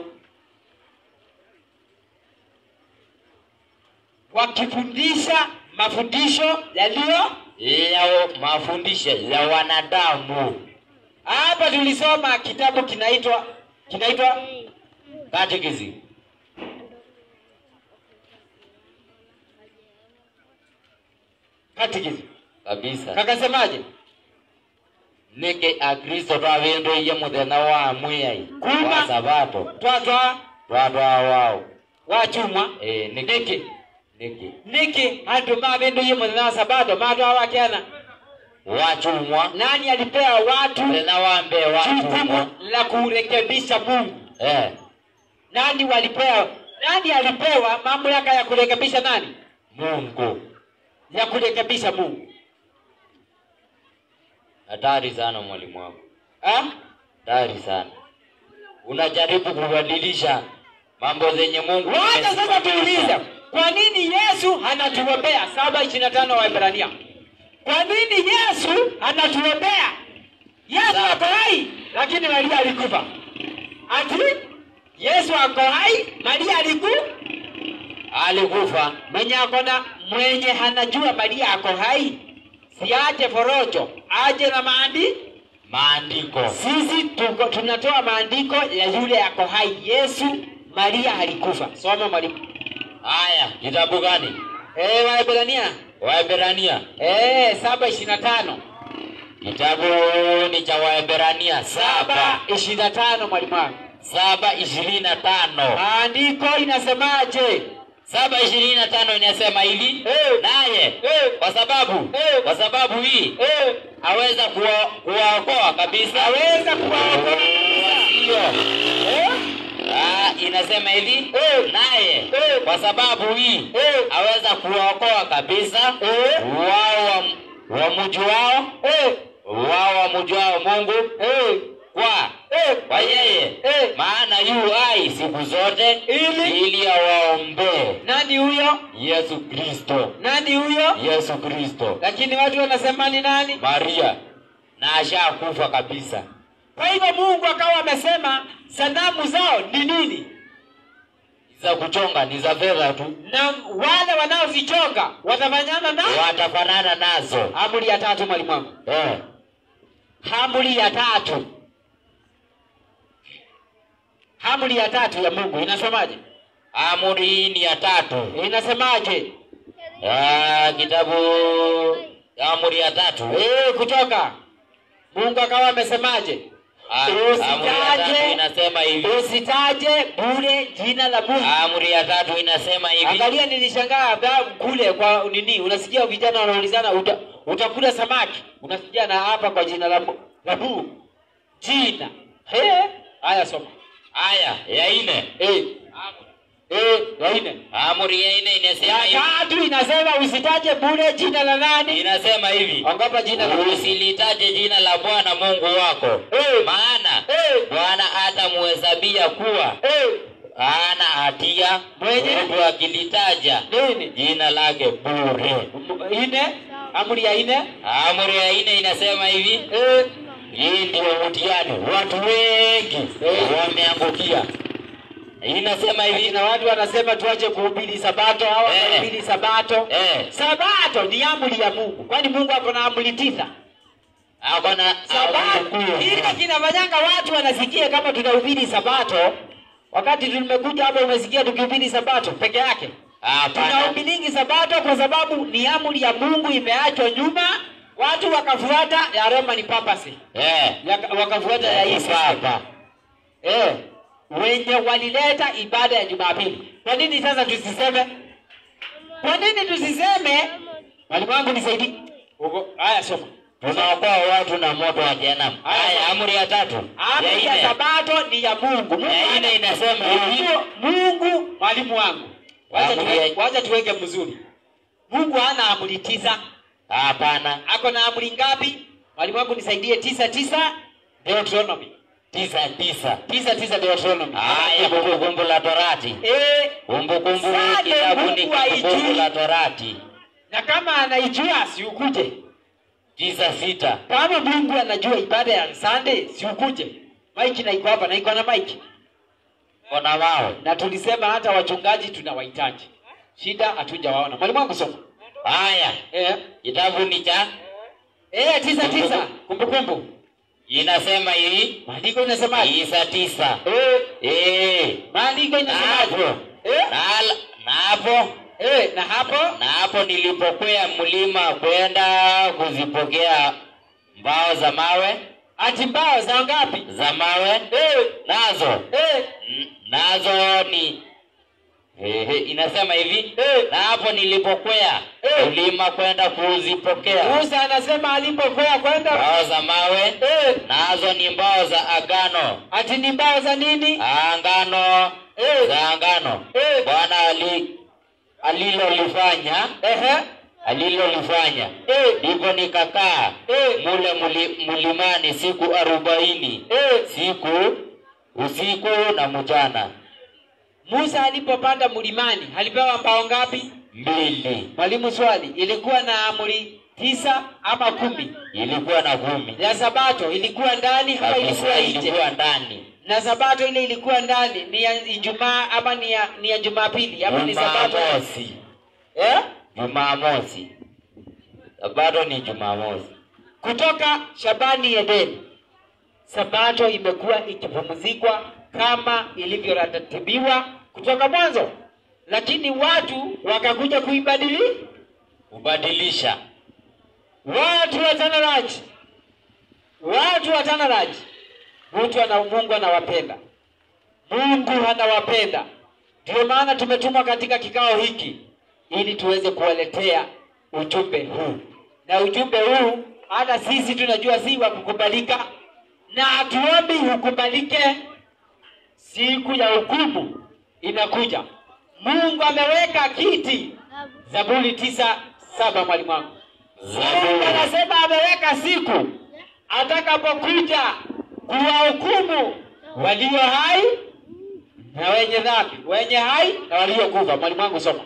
Wakifundisha mafundisho yaliyo ya mafundisho ya wanadamu hapa. Tulisoma kitabu kinaitwa kinaitwa catechism Catechism. kabisa Kakasemaje? niki akristo twavinduiye muthenya wa mwiyai Kuma. wa sabato Twatwa twatwaa wao wachumwa Eh, niki niki niki niki andu mavinduye muthenya wa sabato matwa wakiana. wachumwa Nani alipewa watu muthenya wa mbee wachumwa jukumu la kurekebisha Mungu? eh Nani walipewa? Nani alipewa mamlaka ya kurekebisha nani? Mungu Ya kurekebisha Mungu. hatari sana mwalimu wangu Ah? hatari sana unajaribu kubadilisha mambo zenye Mungu Wacha sasa amesimamisha. tuulize, kwa nini Yesu anatuombea? saba ishirini na tano Waebrania. Kwa nini Yesu anatuombea? Yesu Sawa. ako hai lakini Maria alikufa. Ati Yesu ako hai, Maria aliku alikufa mwenye akona mwenye hanajua Maria ako hai, siache forojo, aje na maandi. maandiko Sisi tuko, tunatoa maandiko ya yule ako hai. Yesu, Maria alikufa. Soma mwalimu. haya kitabu gani Eh, Waebrania waeberania eh, saba ishirini na tano kitabu ni cha waeberania saba saba ishirini na tano mwalimu wangu. saba ishirini na tano Maandiko inasemaje? saba ishirini na tano inasema hivi Eh. naye Eh. kwa sababu Eh. kwa sababu hii Eh, aweza kuwa- kuwaokoa kabisa aweza kuwaokoa Ndio. eh? Ah, inasema hivi Eh. naye Eh. kwa sababu hii Eh. aweza kuwaokoa kabisa Eh. wao wa- wamjuao Eh, wao wamjuao Mungu eh, kwa eh, kwa yeye Eh. maana yu hai siku zote Ili? ili awaombee nani huyo? Yesu Kristo Nani huyo? Yesu Kristo Lakini watu wanasema ni nani? Maria na ashakufa kabisa Kwa hivyo Mungu akawa amesema sanamu zao ni nini, za kuchonga ni za fedha tu na wale wanaozichonga watafanyana na watafanana nazo amri ya tatu. Mwalimu wangu, eh. amri ya tatu, amri ya tatu ya Mungu inasemaje? amri hii ni ya tatu Inasemaje? Ah, kitabu amri ya tatu Eh, kutoka Mungu akawa amesemaje? Ah, amri ya tatu Usitaje, inasema hivi usitaje bure jina la Mungu. amri ya tatu inasema hivi Angalia, nilishangaa hata kule kwa nini, unasikia vijana wanaulizana uta, utakula samaki, unasikia na hapa kwa jina la Mu- la Mungu jina. He, haya soma. haya ya ine Eh, eh, ya nne. amri ya ine inasema Ya hivi tatu inasema usitaje bure jina la nani? inasema hivi Ogopa jina la Mungu. usilitaje jina la Bwana Mungu wako Eh. maana Eh. Bwana atamuhesabia kuwa Eh, hana hatia Mwenye? mtu akilitaja nini? jina lake bure. Ine, amri ya ine. Amri ya ine inasema hivi, Eh, hii ndio mtihani, watu wengi wameangukia. Inasema hivi, na watu wanasema tuache kuhubiri sabato au Eh. kuhubiri sabato. eh, Sabato ni amri ya Mungu, kwani Mungu ako na amri tisa. ako na Sabato hili kinafanyanga watu wanasikia kama tunahubiri sabato, wakati tumekuja hapa umesikia tukihubiri sabato peke yake. hapana, Tunahubiringi sabato kwa sababu ni amri ya Mungu imeachwa nyuma, watu wakafuata ya Roman papacy, eh, ya- wakafuata ya hii hapa eh, wenye walileta ibada ya Jumapili. Kwa nini sasa tusiseme? Kwa nini tusiseme? Mwalimu wangu nisaidie. Uko haya soma. tunaokoa watu na moto wa jehanamu. Haya, amri ya tatu Amri ya ya ine sabato ni ya Mungu. Mungu ya hana- ine inasema hivi, Mungu, Mungu mwalimu wangu, wacha Amri tuwe, ya- wacha tuweke mzuri. Mungu hana amri tisa, hapana, ako na amri ngapi? Mwalimu wangu nisaidie, tisa tisa Deuteronomy, tisa tisa. tisa tisa Deuteronomy. Haya, kumbukumbu la Torati, Eh, kumbukumbu Sasa kitabu ni Mungu haijui. kumbukumbu la Torati na kama anaijua si ukuje. tisa sita. Kama Mungu anajua ibada ya Sunday si ukuje. Mike na iko hapa na iko na Mike. Kona wao Na tulisema hata wachungaji tunawahitaji. Shida hatujawaona. Mwalimu wangu soma. haya, Eh, kitabu ni cha eh tisa tisa kumbukumbu. inasema hii Maandiko inasemaje? tisa tisa. Eh, Eh, maandiko na inasemaje? hapo Eh, na na hapo eh, na hapo na hapo nilipokwea mlima kwenda kuzipokea mbao za mawe ati mbao za ngapi? za mawe Eh, nazo eh, n- nazo ni Ehe, inasema hivi Eh. na hapo nilipokwea Eh. mlima kwenda kuzipokea Musa anasema alipokwea kwenda mbao za mawe eh, nazo ni mbao za agano ati ni mbao za nini? angano Eh, za angano eh, bwana ali alilolifanya ehe, alilolifanya eh, ndipo nikakaa eh, mule muli, mlimani siku arobaini eh. siku usiku na mchana Musa alipopanda mlimani alipewa mbao ngapi? mbili Mwalimu, swali, ilikuwa na amri tisa ama kumi ilikuwa na kumi ya sabato ilikuwa ndani ama ilikuwa kabisa, nje ilikuwa ndani. na sabato ile ilikuwa ndani ni ya ijumaa ama ni ya, ni ya jumapili ama ni sabato Jumamosi, eh? Jumamosi, sabato ni Jumamosi. kutoka shabani edeni sabato imekuwa ikipumzikwa kama ilivyoratibiwa kutoka mwanzo lakini watu wakakuja kuibadili Kubadilisha watu wa tanaraji watu wa tanaraji mtu ana mungu anawapenda mungu anawapenda ndio maana tumetumwa katika kikao hiki ili tuweze kuwaletea ujumbe huu na ujumbe huu hata sisi tunajua si wa kukubalika na hatuombi hukubalike siku ya hukumu inakuja mungu ameweka kiti zaburi tisa saba mwalimu wangu Mungu Zaburi anasema ameweka siku atakapokuja kuwahukumu walio hai na wenye dhambi, wenye hai na waliokufa. Mwalimu wangu soma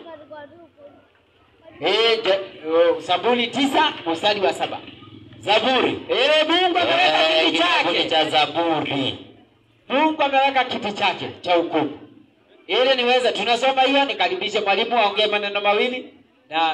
eh, je- oh, Zaburi tisa mstari wa saba. Zaburi Eh, Mungu ameweka Eh, kiti kitabu chake, cha Zaburi Mungu ameweka kiti chake cha hukumu. Ili niweze, tunasoma hiyo, nikaribishe mwalimu aongee maneno mawili na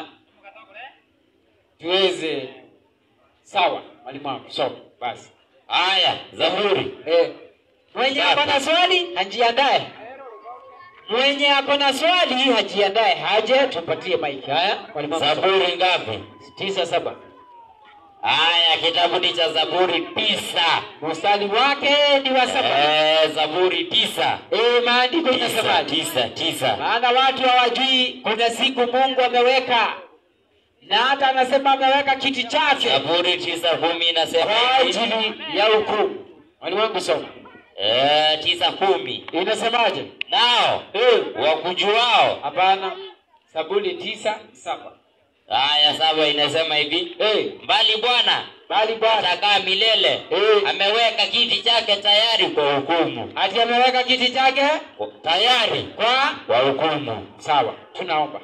tuweze. Sawa, mwalimu wangu soma basi. haya, Zaburi Eh, mwenye ako na swali hajiandae. Mwenye ako na swali hajiandae, haje tupatie maiki. Haya, mwalimu wangu soma. Zaburi ngapi? tisa saba Haya, kitabu ni cha Zaburi tisa. mstari wake ni wa saba. Eh, Zaburi tisa Eh, maandiko tisa inasemaje? tisa tisa. Maana watu hawajui kuna siku Mungu ameweka, na hata anasema ameweka kiti chake Zaburi tisa kumi inasema kwa hivi. ajili ya hukumu. Mwalimu wangu soma, Eh, tisa kumi. inasemaje? Nao Eh, wakujuao. hapana, Zaburi tisa saba. Haya, saba inasema hivi. Eh, Mbali Bwana bali Bwana atakaa milele, Eh. ameweka kiti chake tayari kwa hukumu, ati ameweka kiti chake tayari kwa kwa hukumu. sawa. Tunaomba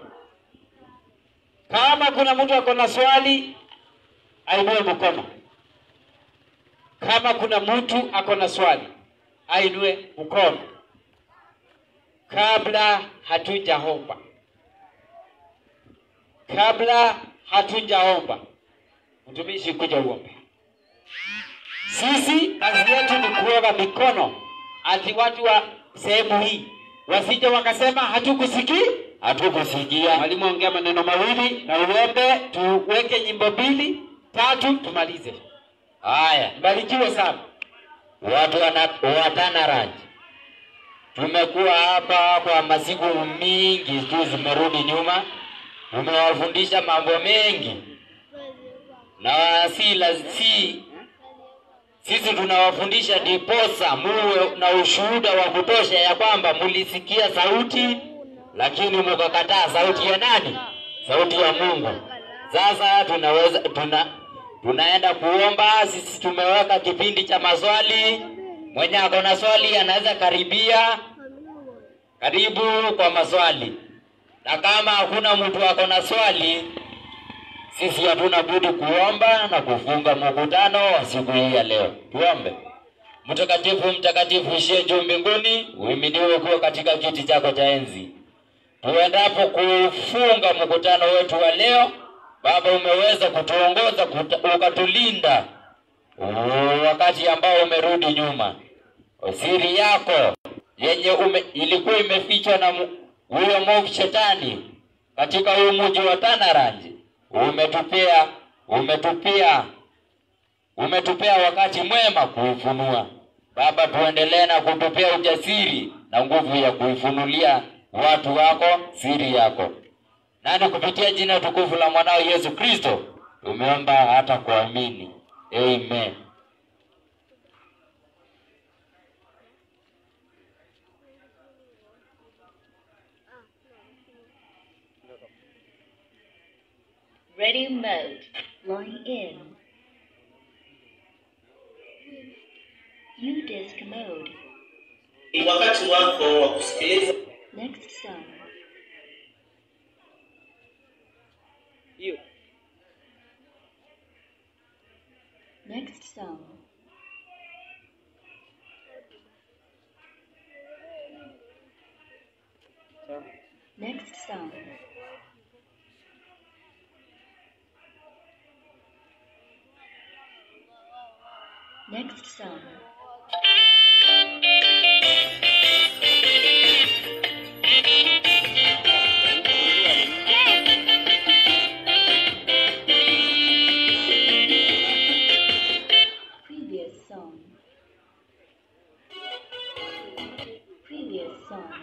kama kuna mtu ako na swali ainue mkono. Kama kuna mtu ako na swali ainue mkono kabla hatujaomba, kabla hatujaomba. Mtumishi, kuja uombe. Sisi kazi yetu ni kuoga mikono, ati watu wa sehemu hii wasije wakasema hatukusikii. Hatukusikia. Mwalimu, ongea maneno mawili na uombe, tuweke nyimbo mbili tatu, tumalize. Haya, Mbarikiwe sana. watu wana- wa Tanaraj, tumekuwa hapa kwa masiku mingi tu zimerudi nyuma, tumewafundisha mambo mengi na si, la, si sisi tunawafundisha diposa muwe na ushuhuda wa kutosha ya kwamba mulisikia sauti lakini mukakataa sauti ya nani? Sauti ya Mungu. Sasa tunaweza tuna tunaenda kuomba. Sisi tumeweka kipindi cha maswali. Mwenye ako na swali anaweza karibia, karibu kwa maswali, na kama hakuna mtu ako na swali, sisi hatuna budi kuomba na kufunga mkutano wa siku hii ya leo. Tuombe. Mtakatifu, mtakatifu ishie juu mbinguni, uhimidiwe kuwa katika kiti chako cha enzi. Tuendapo kufunga mkutano wetu wa leo, Baba, umeweza kutuongoza kuta, ukatulinda uh, wakati ambao umerudi nyuma. Siri yako yenye ume, ilikuwa imefichwa na mu- huyo mwovu shetani katika huu mji wa Tanaranji, umetupea umetupea umetupea wakati mwema kuifunua. Baba, tuendelee na kutupea ujasiri na nguvu ya kuifunulia watu wako siri yako, nani kupitia jina tukufu la mwanao Yesu Kristo tumeomba hata kuamini, amen. Ready mode. Line in. U disc mode. Ni wakati wako wa kusikiliza Next song. Hiyo Next song. Next song. Next song. Previous song. Previous song.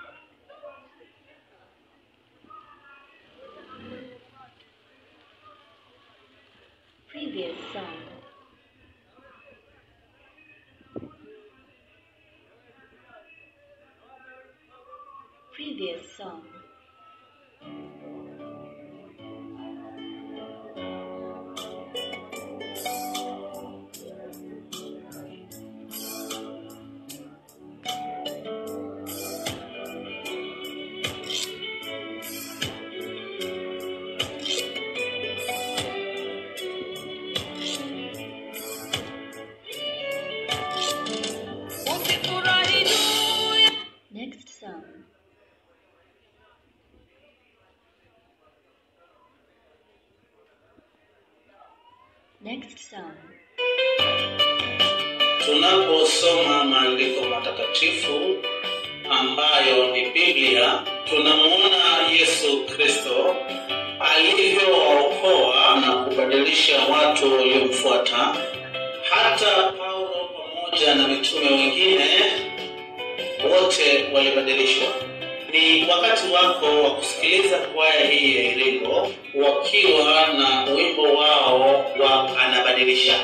Previous song. Previous song. Next song. Next song. Tunaposoma maandiko matakatifu ambayo ni Biblia, tunamuona Yesu Kristo alivyowaokoa na kubadilisha watu waliomfuata. Hata Paulo pamoja na mitume wengine wote walibadilishwa. Ni wakati wako wa kusikiliza kwaya hii ya Iringo wakiwa na wimbo wao wa anabadilisha.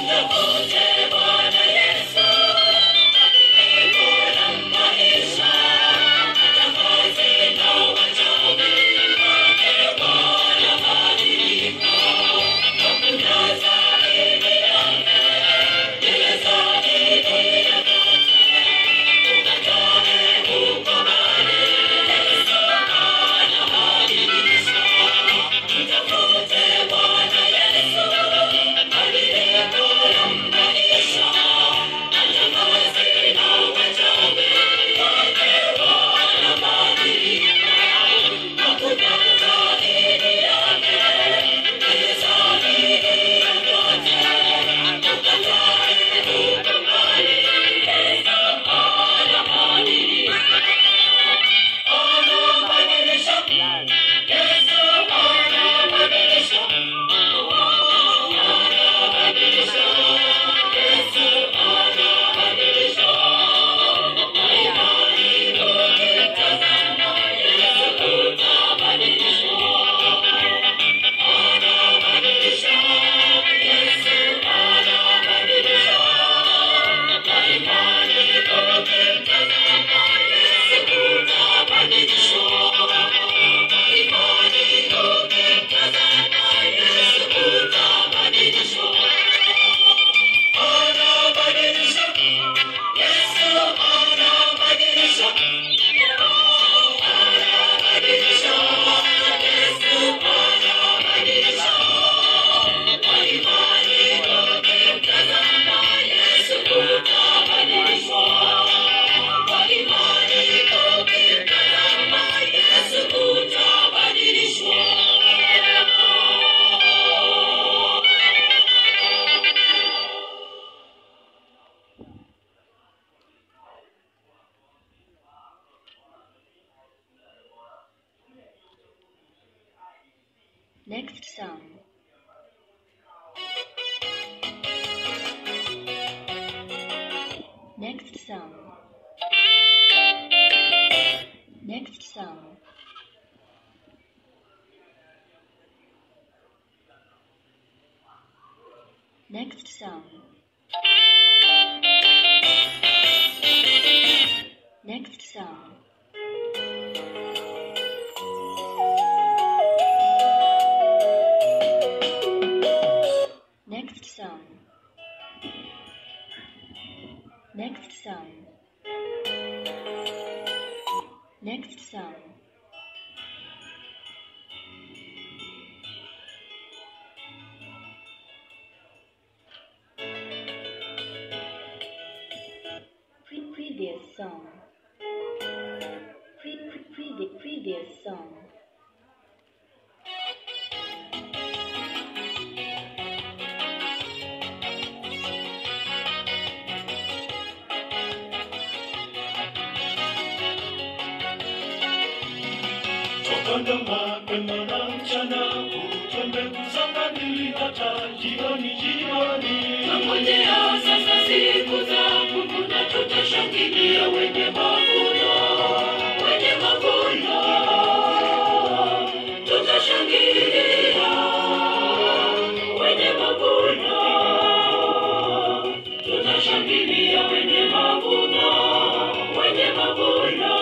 Next song. Next song. Next song. Next song. Next song. Next song. Next song. Next song. Pre- previous song. Pre- pre- previ- previous song. Tokana mapema na mchana kutwa mbegu za fadhili hata jioni jioni. Ngojea sasa siku za kuvuna, tutashangilia wenye mavuno, wenye mavuno, tutashangilia wenye mavuno, tutashangilia wenye mavuno, wenye mavuno,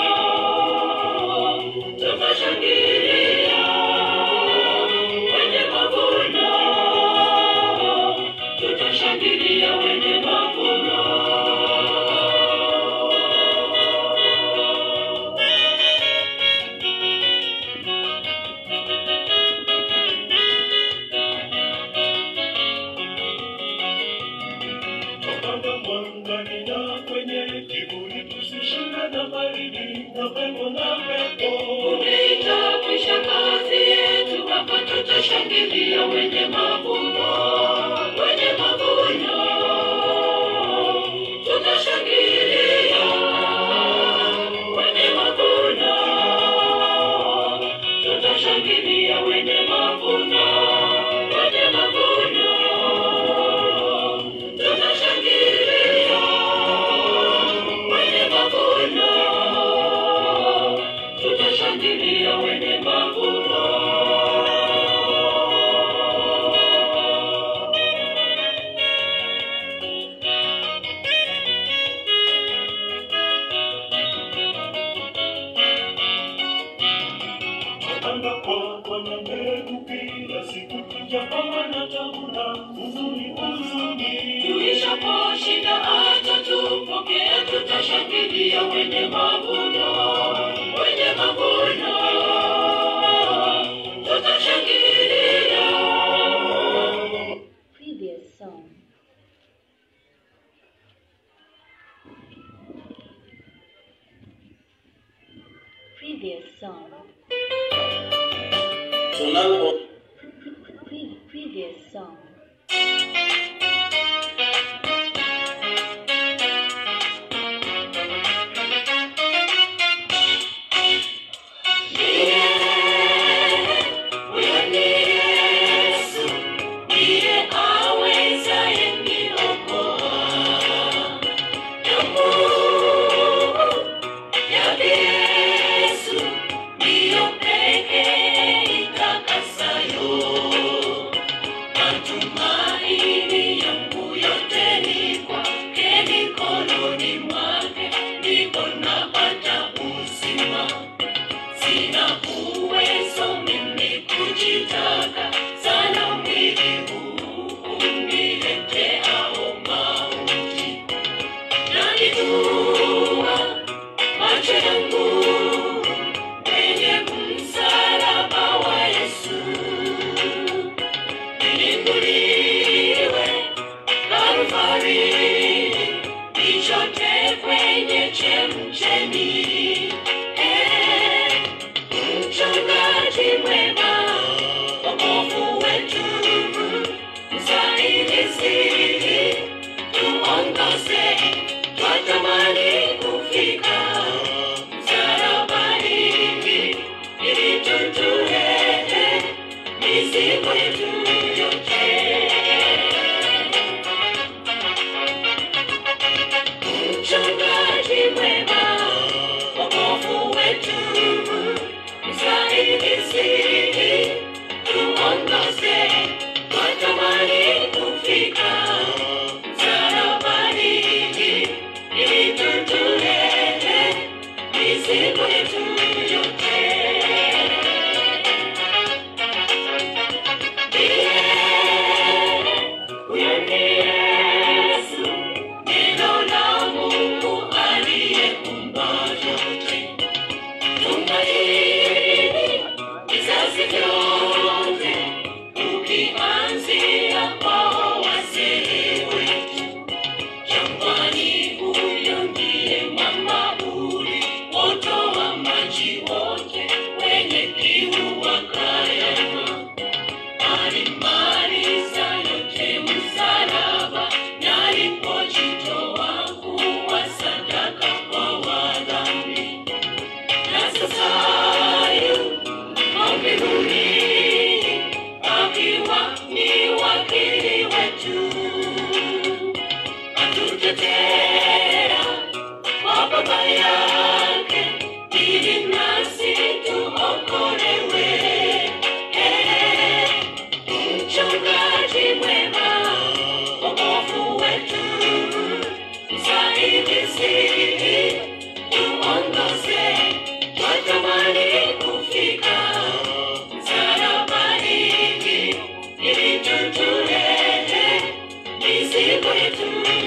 tutashangilia wenye mavuno tutashangilia wenye mavuno. Tokana mwangani na kwenye kivuli, tusishinde na baridi na pepo na pepo. Umeita kwisha kazi yetu, hapa tutashangilia wenye mavuno, wenye mavuno, tutashangilia wenye mavuno, tutashangilia wenye mavuno, wenye mavuno, tutashangilia wenye mavuno tutashangilia wenye mavuno. tunapokuwa na tabu na huzuni huzuni. Tuishaposhinda atatupokea, tutashangilia wenye mavuno, wenye mavuno, tutashangilia. Previous song. Previous song. tunapo Pre- previous song. Huyo ni Yesu, ndiye awezaye niokoa. Damu yake Yesu, ndiyo pekee itakasayo. Matumaini yangu yote ni kwake, mikononi mwake ndipo napata uzima. Sina uwezo mimi kujitaka sana mwili huu unileteao mauti. Nalijua macho yangu kwenye msalaba wa Yesu, nilinguliwe Kalvari, nichote kwenye chemchemi. Eh, Mchungaji mwema, wokovu wetu, msaidizi, tuongoze, twatamani kufika msalabani, ili tutue mizigo yetu yote. Mchungaji mwema, wokovu wetu, msaidizi, tuongoze, twatamani kufika msalabani, ili tutue mizigo yetu yote. Huyo ni Yesu, neno la Mungu aliyeumba vyote. Tumaini vizazi vyote, ukianzia kwao wazee wetu. Jangwani huyo ndiye mama uli, wotoa maji wote, wenye kiu wakayanywa alimaliza yote msalaba, na alipojitoa kuwa sadaka kwa wadhambi. Na sasa yuko mbinguni, akiwa ni wakili wetu, atutetea kwa Baba yake, ili nasi tuokolewe. Eh, Mchungaji mwema, wokovu wetu, msaidizi, tuongoze, twatamani kufika msalabani, ili tutue mizigo yetu